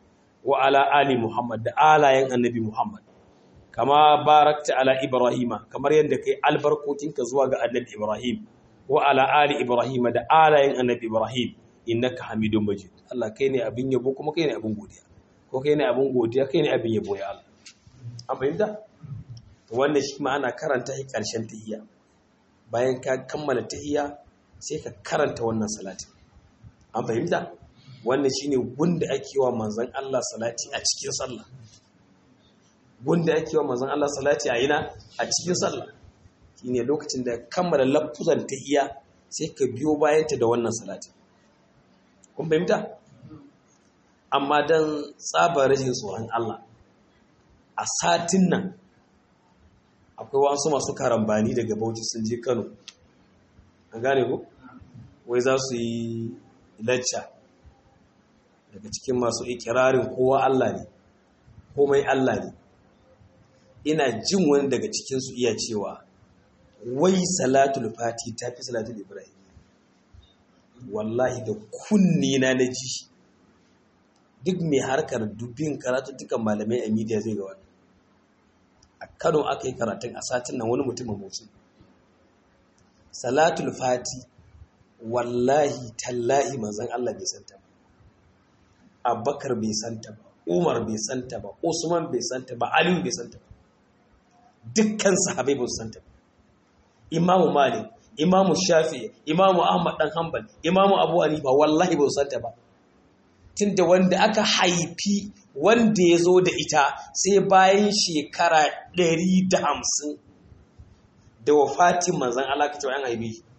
wa ala ali Muhammad da alayen annabi Muhammad kama barakta ala Ibrahima kamar yadda kai albarkokinka zuwa ga annabi Ibrahim wa ala ali Ibrahima da alayen annabi Ibrahim innaka Hamidum Majid Allah kai ne abin yabo kuma kai ne abin godiya ko kai ne abin godiya kai ne abin yabo ya Allah an fahimta wannan shi ma ana karanta shi karshen tahiyya bayan ka kammala tahiyya sai ka karanta wannan salati an fahimta wannan shine gunda ake wa manzon Allah salati a cikin sallah gunda ake wa manzon Allah salati a ina a cikin sallah shine lokacin da kammala lafuzan tahiyya sai ka biyo bayanta da wannan salati kun fahimta amma dan tsabar rashin tsoron Allah a satin nan akwai wasu masu karambani daga Bauchi sun je Kano an gane ku wai za su yi lacca daga cikin masu ikirarin kowa Allah ne komai Allah ne ina jin wani daga cikinsu iya cewa wai salatul fati ta fi salatul ibrahim wallahi da kunni na na ji duk mai harkar dubin karatu dukan malamai a media zai ga wani a kano aka yi karatun a satin nan wani mutumin motsi salatul fati wallahi tallahi manzan Allah bai santa ba abubakar bai santa ba umar bai santa ba usman bai santa ba aliyu bai santa ba dukkan sahabai ba su santa ba imamu malik imamu shafi imamu ahmad dan hanbal imamu abu hanifa wallahi ba su santa ba tunda wanda aka haifi wanda ya zo da ita sai bayan shekara 150 da wafatin manzan Allah ka ce an haife shi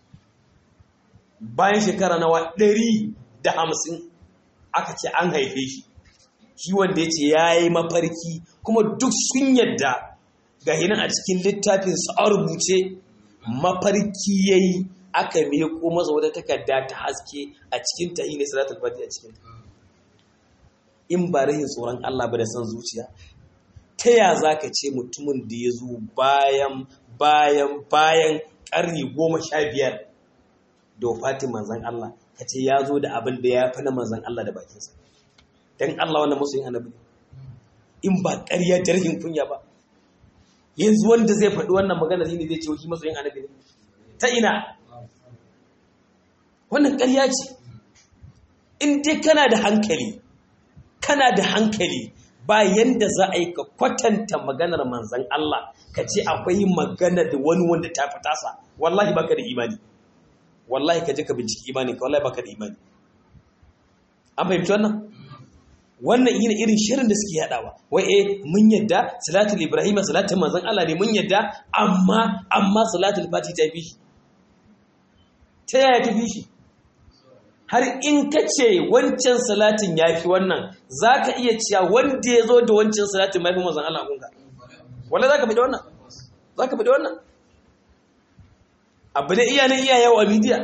bayan shekara nawa 150 aka ce an haife shi shi wanda ya ce ya yi mafarki kuma duk sun yadda ga hinan a cikin littafin su a rubuce mafarki ya yi aka meko masa wata takarda ta haske a cikin ta ne salatul fati a cikin in ba rahin tsoron Allah ba da san zuciya ta ya za ka ce mutumin da ya zo bayan bayan bayan ƙarni goma sha biyar da wafatin manzan Allah ka ce ya zo da abin da ya fi na manzan Allah da bakinsa don Allah wannan musu yin annabi in ba ƙarya da rahin kunya ba yanzu wanda zai faɗi wannan magana ne zai ce shi masu yin annabi ne ta ina wannan ƙarya ce in dai kana da hankali kana da hankali ba yanda za a yi ka kwatanta maganar manzan Allah ka ce akwai magana da wani wanda ta fi tasa wallahi baka da imani wallahi ka je ka binciki imani ka wallahi baka da imani an fahimci wannan wannan yi irin shirin da suke yadawa wai eh mun yadda salatul ibrahim salatul manzan Allah ne mun yadda amma amma salatul fati ta fi shi ta yaya ta fi shi har in ka ce wancan salatin ya fi wannan za ka iya cewa wanda ya zo da wancan salatin mafi manzan Allah kunka wanda za ka fi da wannan za ka fi da wannan abu da iya na iya yawo a midiya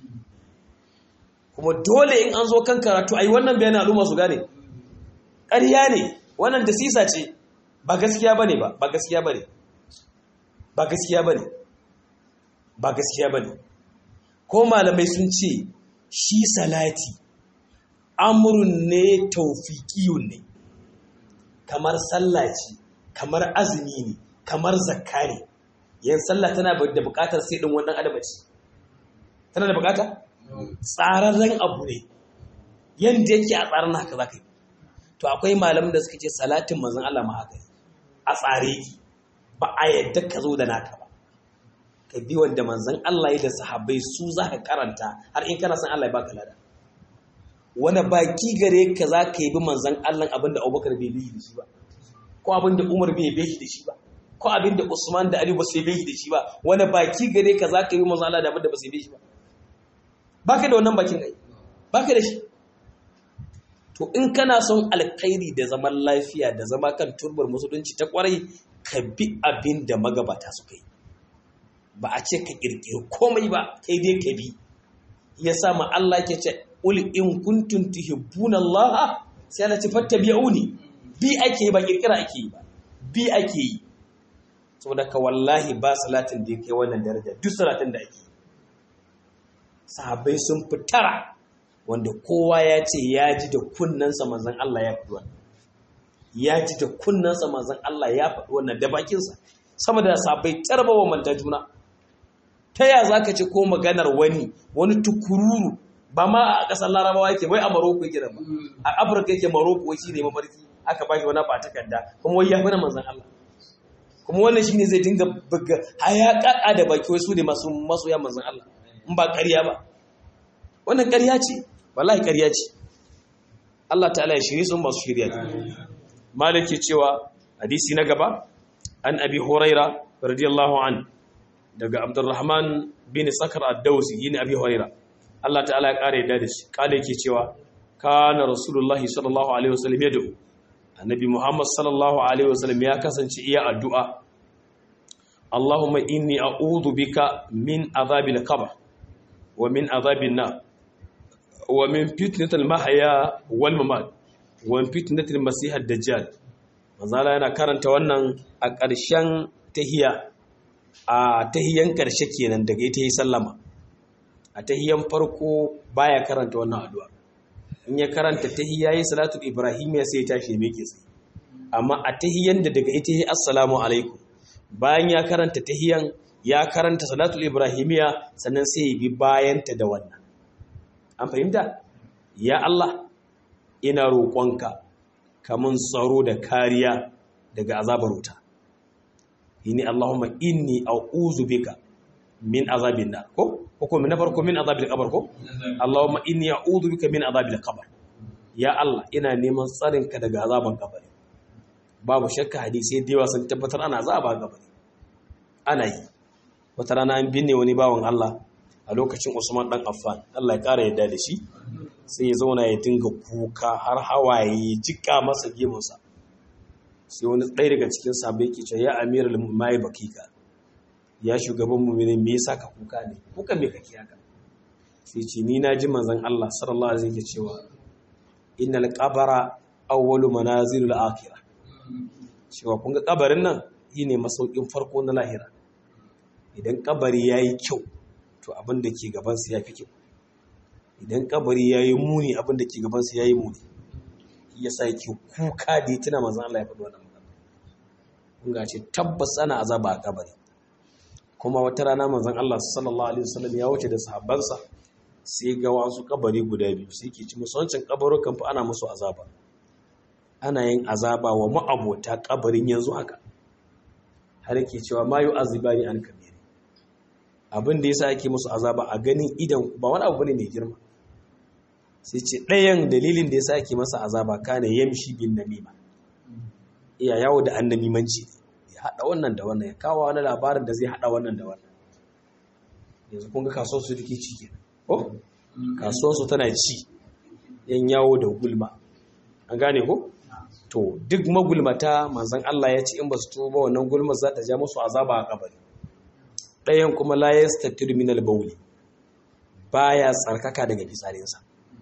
kuma dole in an zo kan karatu a yi wannan bayanin al'umma su gane ƙarya ne wannan da sisa ce ba gaskiya ba ne ba ba gaskiya ba ne ba gaskiya ba ne ba gaskiya ba ne ko malamai sun ce shi salati amurin ne taufiƙiyun ne kamar sallah ce kamar azumi ne kamar zakka ne yan sallah tana da buƙatar sai ɗin wannan adamaci tana da buƙata tsararren abu ne yadda yake a tsarin haka za ka yi to akwai malamin da suka ce salatin manzon Allah ma haka a tsare ki ba a yadda ka zo da naka ba ka bi wanda manzon Allah ya da sahabbai su za ka karanta har in kana son Allah ya baka lada wani baki gare ka za ka yi bi manzon Allah abinda Abubakar bai bi da shi ba ko abinda Umar bai bi da shi ba ko abinda Usman da Ali ba su bi da shi ba wani baki gare ka za ka yi bi manzon Allah da abinda ba su bi shi ba baka da wannan bakin ai baka da shi to in kana son alkhairi da zaman lafiya da zama kan turbar musulunci ta kwarai ka bi abin da magabata suka yi ba a ce ka kirkiri komai ba kai dai ka bi ya sa ma Allah ke ce ul in kuntum tuhibbuna Allah sai Allah ce fattabi'uni bi ake ba kirkira ake yi ba bi ake yi saboda ka wallahi ba salatin da yake wannan daraja duk salatin da ake sahabbai sun fitara wanda kowa ya ce ya ji da kunnensa manzon Allah ya faɗi wannan ya ji da kunnensa manzon Allah ya faɗi wannan da bakinsa sama da sabai tarbawa manta juna ta ya za ka ce ko maganar wani wani tukururu ba ma a ƙasar larabawa yake wai a maroko yake da ba a afirka yake maroko wai shi ne mafarki aka ba shi wani ba takarda kuma wai ya fi na manzan Allah kuma wannan shi ne zai dinga buga haya ƙaƙa da baki wai su ne masu masoya manzan Allah in ba ƙarya ba wannan ƙarya ce wallahi ƙarya ce Allah ta'ala ya shiri sun masu shirya ne maliki cewa hadisi na gaba an abi huraira radiyallahu an daga abdurrahman bin sakar ad-dawsi yin abi huraira Allah ta'ala ya kare da shi kale yake cewa kana rasulullahi sallallahu alaihi wasallam yad'u annabi muhammad sallallahu alaihi wasallam ya kasance iya addu'a Allahumma inni a'udhu bika min azabil qabr wa min azabin nar wa min fitnatil mahya wal mamat wa min fitnatil masih ad-dajjal manzala yana karanta wannan a ƙarshen tahiya a tahiyan ƙarshe kenan daga ita yi sallama a tahiyan farko baya karanta wannan addu'a in ya karanta tahiya yi salatu ibrahim ya sai ya tashi mai ke tsaye amma a tahiyan da daga ita yi assalamu alaikum bayan ya karanta tahiyan ya karanta salatu ibrahimiya sannan sai ya bi bayanta da wannan an fahimta ya Allah ina roƙonka kamun tsaro da kariya daga azabar wuta yini Allahumma inni a'udhu bika min azabin nar ko ko na farko min azabil qabr ko Allahumma inni a'udhu bika min azabil qabr ya Allah ina neman tsarin ka daga azaban kabari babu shakka hadisi da yawa sun tabbatar ana azaba kabari ana yi wata rana an binne wani bawan Allah a lokacin Usman dan Affan Allah ya kara yadda da shi sai ya zauna ya dinga kuka har hawaye jika masa gemunsa sai wani ɗaya daga cikin sabai ke ce ya amiral mai bakika ya shugaban mu'minin me yasa ka kuka ne kuka me kake haka sai ce ni na ji manzon Allah sallallahu alaihi wasallam cewa innal qabara awwalu manazilul akhirah cewa kun ga kabarin nan shine masaukin farko na lahira idan kabari yayi kyau to abin da ke gaban sa yafi kyau idan kabari yayi muni abin da ke gaban sa yayi muni yasa yake kuka da tuna manzon Allah ya faɗi wannan ga ce tabbas ana azaba a kabari kuma wata rana manzon Allah sallallahu alaihi wasallam ya wuce da sahabbansa sai ga wasu kabari guda biyu sai ke ci musu wancan kabarukan fa ana musu azaba ana yin azaba wa ma'abota kabarin yanzu haka har yake cewa ma azibani an kabiri abin da yasa ake musu azaba a ganin idan ba wani abu ne mai girma sai ce ɗayan dalilin da yasa ake masa azaba kana yamshi bin namima iya yawo da annamimanci ya haɗa wannan da wannan ya kawo wani labarin da zai haɗa wannan da wannan yanzu kun ga kasuwar su take ci ke ko kasuwar su tana ci yan yawo da gulma an gane ko to duk magulmata manzon Allah ya ce in ba su tuba wannan gulmar za ta ja musu azaba a kabari ɗayan kuma la yastatir min al-bawli baya tsarkaka daga fitsarinsa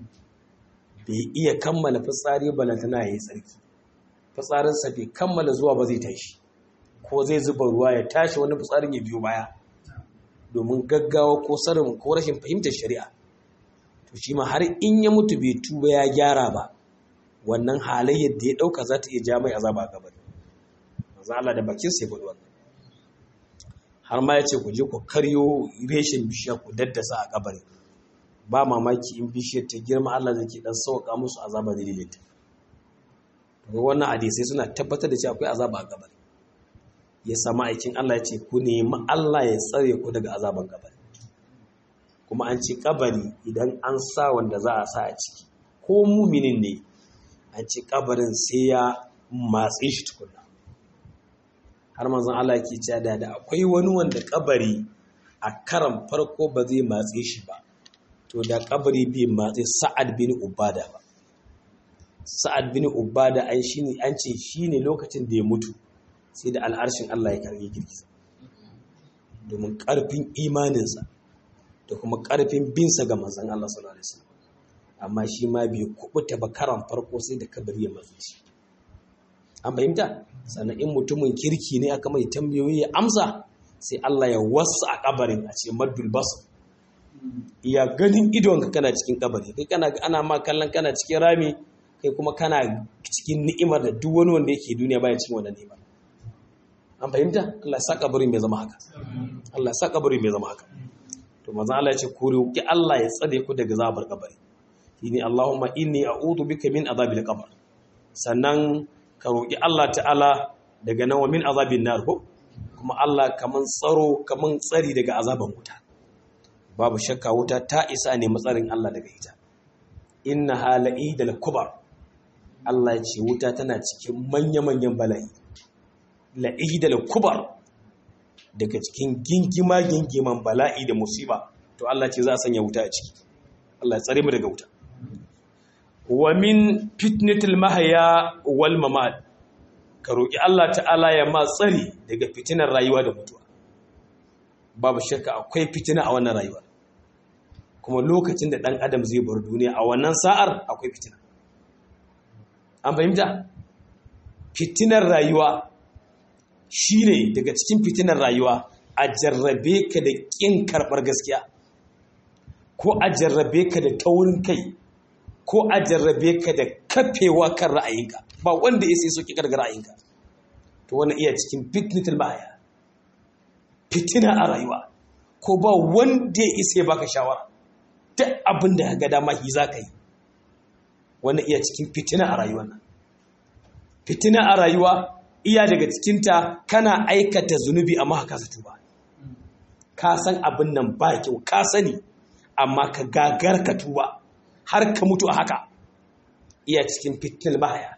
bai iya kammala fitsari balantana yayi tsarki fitsarinsa bai kammala zuwa ba zai tashi ko zai zuba ruwa ya tashi wani fitsarin ya biyo baya domin gaggawa ko sarin ko rashin fahimtar shari'a to shi ma har in ya mutu bai tuba ya gyara ba wannan halayyar da ya dauka za ta iya ja mai azaba a gabari manzo Allah da bakin sai faɗi wannan har ma ya ce ku je ku karyo reshen bishiya ku daddasa a kabari ba mamaki in bishiyar ta girma Allah zai ke dan sauka musu azaba dalilin ta wannan hadisai suna tabbatar da cewa akwai azaba a kabari ya sama aikin Allah ya ce ku nemi Allah ya tsare ku daga azaban kabari kuma an ce kabari idan an sa wanda za a sa a ciki ko muminin ne an ce kabarin sai ya matse shi tukuna har manzon Allah ke cewa da da akwai wani wanda kabari a karan farko ba zai matse shi ba to da kabari bai matse Sa'ad bin Ubada ba Sa'ad bin Ubada an shine an ce shine lokacin da ya mutu sai da al'arshin Allah ya karge girgiza domin karfin imaninsa da kuma karfin binsa ga manzon Allah sallallahu alaihi wasallam amma shi ma bai kubuta ba karan farko sai da kabari ya matse shi an fahimta sannan in mutumin kirki ne aka mai tambayoyi ya amsa sai Allah ya wasu a kabarin a ce maddul basar iya ganin idonka kana cikin kabari kai kana ana ma kallon kana cikin rami kai kuma kana cikin ni'imar da duk wani wanda yake duniya baya cikin wannan ni'imar an fahimta Allah ya sa kabarin mai zama haka Allah ya sa kabarin mai zama haka to manzo Allah ya ce ku roki Allah ya tsare ku daga zabar kabari shine Allahumma inni a'udhu bika min azabil qabr sannan ka roki Allah ta'ala daga nan wa min azabin nar ko kuma Allah kaman tsaro kaman tsari daga azaban wuta babu shakka wuta ta isa ne matsarin Allah daga ita inna hala'i da kubar Allah ya ce wuta tana cikin manya-manyan bala'i la'i da kubar daga cikin gingima gingiman bala'i da musiba to Allah ce za a sanya wuta a ciki Allah ya tsare mu daga wuta wa min fitnatil mahaya wal mamat ka roki Allah ta'ala ya ma tsari daga fitinar rayuwa da mutuwa babu shakka akwai fitina a wannan rayuwa kuma lokacin da ɗan adam zai bar duniya a wannan sa'ar akwai fitina an fahimta fitinar rayuwa shi ne daga cikin fitinar rayuwa a jarrabe ka da ƙin karɓar gaskiya ko a jarrabe ka da taurin kai ko a jarrabe ka da kafewa kan ra'ayinka ba wanda ya sai soki karga ra'ayinka to wani iya cikin fitnatul baya fitina a rayuwa ko ba wanda ya isa ya baka shawara duk abin da ga dama shi za ka yi wani iya cikin fitina a rayuwa nan fitina a rayuwa iya daga cikinta kana aikata zunubi amma ka kasa tuba ka san abin nan ba kyau ka sani amma ka gagar ka tuba har ka mutu a haka iya cikin fitinar mahaya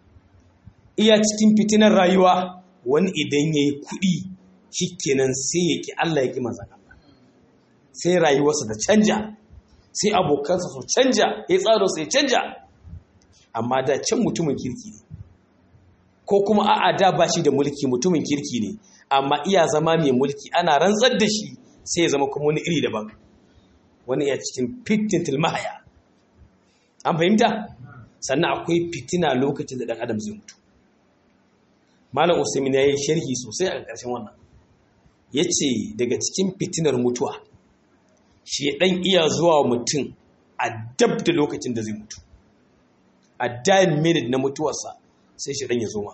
iya cikin fitinar rayuwa wani idan ya yi kuɗi shikenan sai ya ki Allah ya ki manzan Allah sai rayuwarsa da canja sai abokansa su canja ya tsaro sai canja amma da can mutumin kirki ne ko kuma a'a da ba shi da mulki mutumin kirki ne amma iya zama mai mulki ana rantsar da shi sai ya zama kuma wani iri daban wani ya cikin fitin mahaya an fahimta sannan akwai fitina lokacin da dan adam zai mutu malam usaimin ya yi sharhi sosai a ƙarshen wannan ya ce daga cikin fitinar mutuwa shi ɗan iya zuwa mutum a dab da lokacin da zai mutu a dayan minute na mutuwarsa sai shi ɗan ya zo ma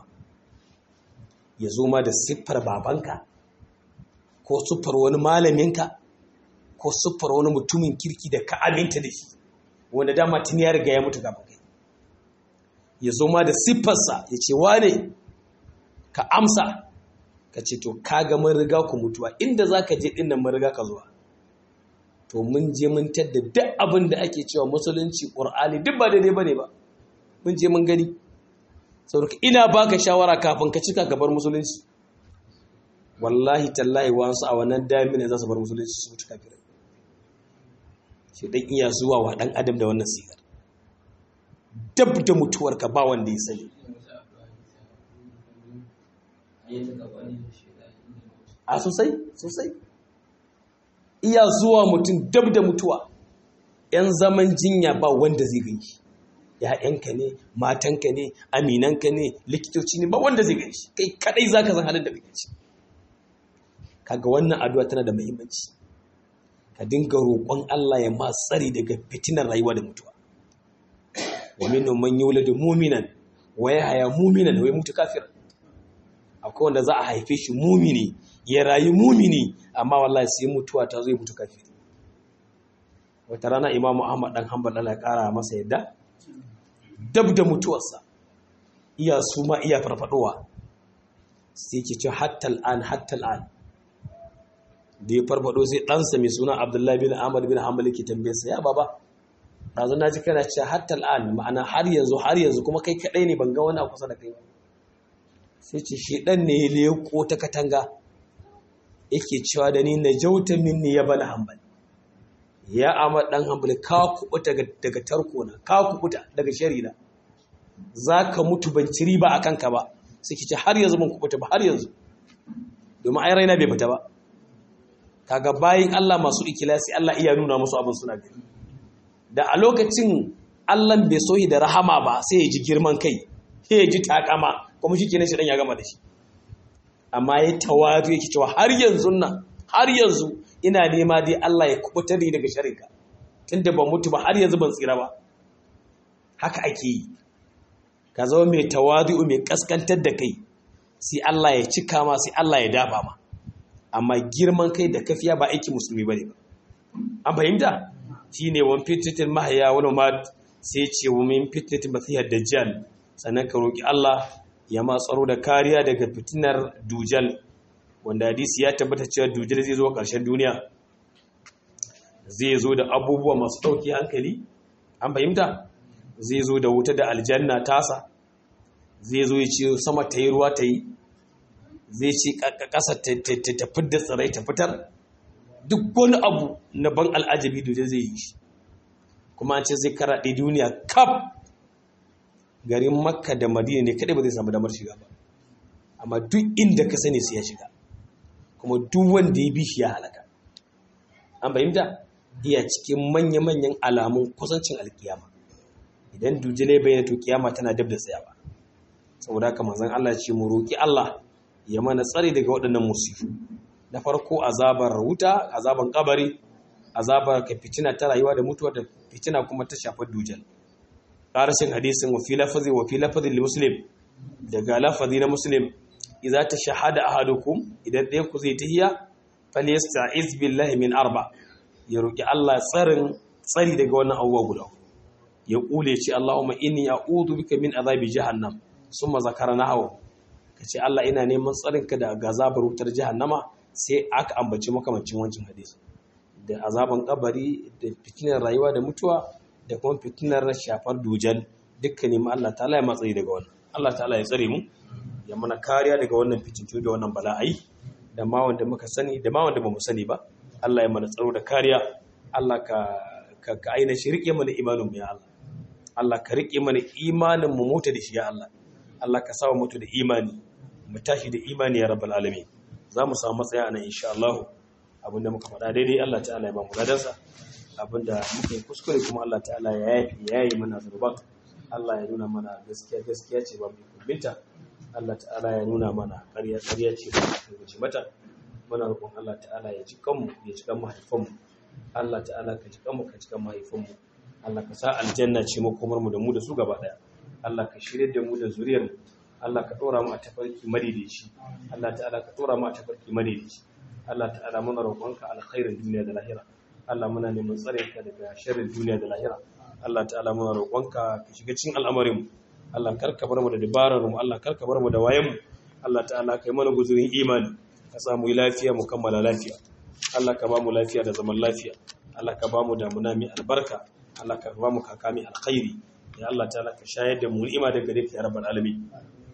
ya zo ma da siffar babanka ko siffar wani malaminka ko siffar wani mutumin kirki da ka aminta da shi wanda dama tun ya riga ya mutu kafin kai ya zo ma da siffarsa ya ce wane ka amsa ka ce to kaga mun riga ku mutuwa inda za ka je ɗin nan mun riga ka zuwa to mun je mun tadda duk abin da ake cewa musulunci ƙur'ani duk ba daidai ba ne ba mun je mun gani saboda ina baka shawara kafin ka cika ka bar musulunci wallahi tallahi wasu a wannan damina za su bar musulunci su mutu kafirai shi dan iya zuwa wa dan adam da wannan sigar dab da mutuwarka ba wanda ya sani a sosai sosai iya zuwa mutum dab da mutuwa yan zaman jinya ba wanda zai ganshi ‘ya'yanka ne matanka ne aminanka ne likitoci ne ba wanda zai ganshi kai kadai zaka san halin da kake ci kaga wannan addu'a tana da muhimmanci ka dinga roƙon Allah ya ma tsari daga fitinar rayuwa da mutuwa wa minhum man yuladu mu'minan wa yahya mu'minan wa yamutu kafiran akwai wanda za a haife shi mumini ya rayu mumini amma wallahi sai mutuwa ta zo ya mutu kafiri wata rana imamu ahmad dan hanbal Allah ya kara masa yadda dab da mutuwarsa iya suma iya farfadowa sai ke ce hatta al'an hatta al'an da ya farfado sai ɗansa mai suna abdullahi bin ahmad bin hanbal ke tambaye sa ya baba ɗazu na ji kana ce hatta al'an ma'ana har yanzu har yanzu kuma kai kaɗai ne ban ga wani a kusa da kai ba sai ce shi ɗan ne ya leko ta katanga yake cewa da ni na jauta minni ya bana hambal ya amma ɗan hambal ka kubuta daga tarko na ka kubuta daga sharina za ka mutu ban ci riba a kanka ba sai ki ce har yanzu ban kubuta ba har yanzu domin ai raina bai fita ba kaga bayin Allah masu ikilasi Allah iya nuna musu abin suna gani da a lokacin Allah bai sohi da rahama ba sai ya ji girman kai sai ya ji takama kuma shi kenan shi dan ya gama da shi amma ya tawadu yake cewa har yanzu nan har yanzu ina nema dai Allah ya kubutar ni daga sharrinka tunda ban mutu ba har yanzu ban tsira ba haka ake yi ka zama mai tawadu mai kaskantar da kai sai Allah ya cika ma sai Allah ya dafa ma amma girman kai da kafiya ba aiki musulmi bane ba an fahimta shine wan fitnatul mahya wal mat sai ce wa min fitnatul masihad dajjal sannan ka roki Allah ya ma tsaro da kariya daga fitinar dujal wanda hadisi ya tabbata cewa dujal zai zo ƙarshen duniya zai zo da abubuwa masu ɗauki hankali an fahimta zai zo da wuta da aljanna tasa zai zo ya ce sama ta yi ruwa ta yi zai ce ƙasa ta fidda tsirai ta fitar duk wani abu na ban al'ajabi dujal zai yi shi kuma an ce zai karaɗe duniya kaf garin makka da madina ne kadai ba zai samu damar shiga ba amma duk inda ka sani sai ya shiga kuma duk wanda ya bi shi ya halaka an fahimta iya cikin manya-manyan alamun kusancin alkiyama idan dujile bayyana to kiyama tana dab da tsayawa saboda haka manzon Allah ce mu roki Allah ya mana tsare daga waɗannan musifu na farko azabar wuta azaban kabari azabar ka fitina ta rayuwa da mutuwa da fitina kuma ta shafar dujal ƙarashin hadisin wa fi lafazi wa fi lafazi muslim daga lafazi na muslim idza ta shahada ahadukum idan ɗayan ku zai tahiya falyasta'iz billahi min arba ya roki Allah tsarin tsari daga wannan abubuwa guda ya kule ce Allahumma inni a'udhu bika min azabi jahannam summa zakara nahawu kace Allah ina neman tsarin ka daga azabar wutar jahannama sai aka ambaci makamancin wancan hadisi da azaban kabari da fitinar rayuwa da mutuwa da kuma fitinar shafar dujal dukkan nemi Allah ta'ala ya matsayi daga wannan Allah ta'ala ya tsare mu ya mana kariya daga wannan fitintu da wannan bala'ai da ma wanda muka sani da ma wanda bamu sani ba Allah ya mana tsaro da kariya Allah ka ka, ka aina shi rike mana imanin mu ya Allah Allah ka rike mana imanin mu mota da shi ya Allah Allah ka sa mu mutu da imani mu tashi da imani ya rabbal alamin za mu samu matsaya anan insha Allah abinda muka faɗa daidai Allah ta'ala ya ba mu gadansa abinda muka yi kuskure kuma Allah ta'ala ya yafi ya yi mana zurban Allah ya nuna mana gaskiya gaskiya ce ba mu kumbinta Allah ta'ala ya nuna mana ƙarya ƙarya ce ba mu kuce mata muna roƙon Allah ta'ala ya ji kanmu ya ji kan mahaifanmu Allah ta'ala ka ji kanmu ka ji kan mahaifanmu Allah ka sa aljanna ce makomar mu da mu da su gaba daya Allah ka shirye da mu da zuriyar mu Allah ka dora mu a tafarki madaidaici Allah ta'ala ka dora mu a tafarki madaidaici Allah ta'ala muna roƙonka alkhairin duniya da lahira Allah muna neman tsare ka daga sharrin duniya da lahira Allah ta'ala muna roƙonka ka shiga cikin al'amarin mu Allah karka bar mu da dabarar mu Allah karka bar mu da wayan mu Allah ta'ala kai mana guzurin imani ka sa mu yi lafiya mu kammala lafiya Allah ka ba mu lafiya da zaman lafiya Allah ka ba mu damuna mai albarka Allah ka ba mu kaka mai alkhairi ya Allah ta'ala ka shayar da mu ni'ima daga gare ka ya rabbal alamin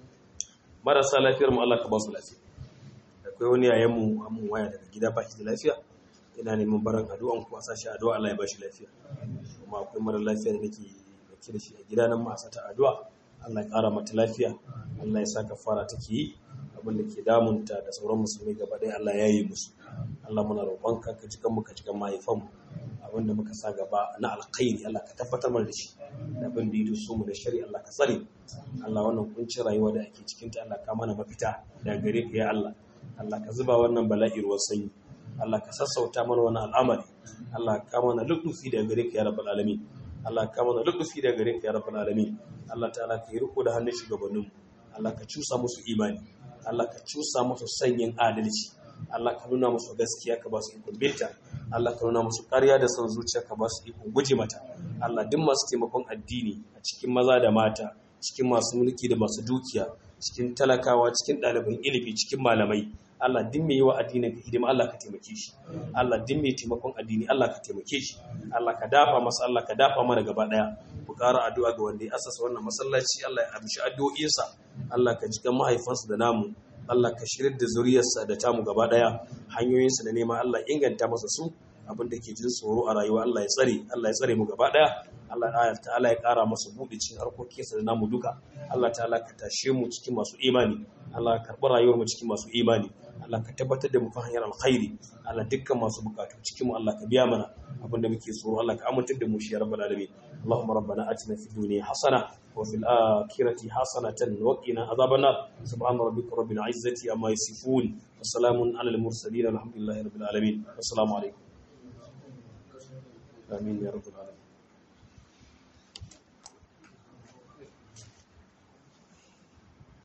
marasa lafiyar mu Allah ka ba su lafiya akwai wani yayan mu amun waya daga gida ba shi da lafiya ina neman baran addu'an ku a sashi addu'a Allah ya ba shi lafiya kuma akwai mara lafiya da nake dauke da shi a gida nan ma a sata addu'a Allah ya ƙara mata lafiya Allah ya sa kafara take yi abin da ke damunta da sauran musulmi gaba ɗaya Allah ya yi musu Allah muna roƙonka ka jikan mu ka jikan mahaifanmu abin da muka sa gaba na alkhairi Allah ka tabbatar mana da shi da abin da yi su mu da shari Allah ka tsare Allah wannan kuncin rayuwa da ake cikin ta Allah ka mana mafita da gare ka ya Allah Allah ka zuba wannan bala'i ruwan sanyi Allah ka sassauta mana wannan al'amari Allah ka mana lutufi da gare ka ya rabbal alamin Allah ka mana lutufi da gare ka ya rabbal alamin Allah ta'ala ka yi riko da hannun shugabannin Allah ka cusa musu imani Allah ka cusa musu sanyin adalci Allah ka nuna musu gaskiya ka ba su ikon binta Allah ka nuna musu ƙarya da son zuciya ka ba su ikon guje mata Allah duk masu taimakon addini a cikin maza da mata cikin masu mulki da masu dukiya cikin talakawa cikin ɗaliban ilimi cikin malamai Allah din mai yi wa addinin ka hidima Allah ka taimake shi Allah din mai taimakon addini Allah ka taimake shi Allah ka dafa masa Allah ka dafa mana gaba daya ku ƙara addu'a ga wanda ya asasa wannan masallaci Allah ya amshi addu'o'insa Allah ka jikan mahaifansa da namu Allah ka shirin da zuriyarsa da tamu gaba daya hanyoyinsa da nema Allah inganta masa su abin da ke jin tsoro a rayuwa Allah ya tsare Allah ya tsare mu gaba daya Allah ta'ala ya kara masa buɗe cikin harkokinsa da namu duka Allah ta'ala ka tashe mu cikin masu imani Allah ka karɓi rayuwar mu cikin masu imani Allah ka tabbatar da mu kan hanyar alkhairi Allah dukkan masu bukatu cikin mu Allah ka biya mana abinda muke tsoro Allah ka amintar da mu shi ya rabbal alamin Allahumma rabbana atina fid dunya hasana wa fil akhirati hasanatan wa qina adhaban nar subhana rabbika rabbil izzati amma yasifun wa salamun alal mursalin alhamdulillahi rabbil alamin assalamu alaikum amin ya rabbal alamin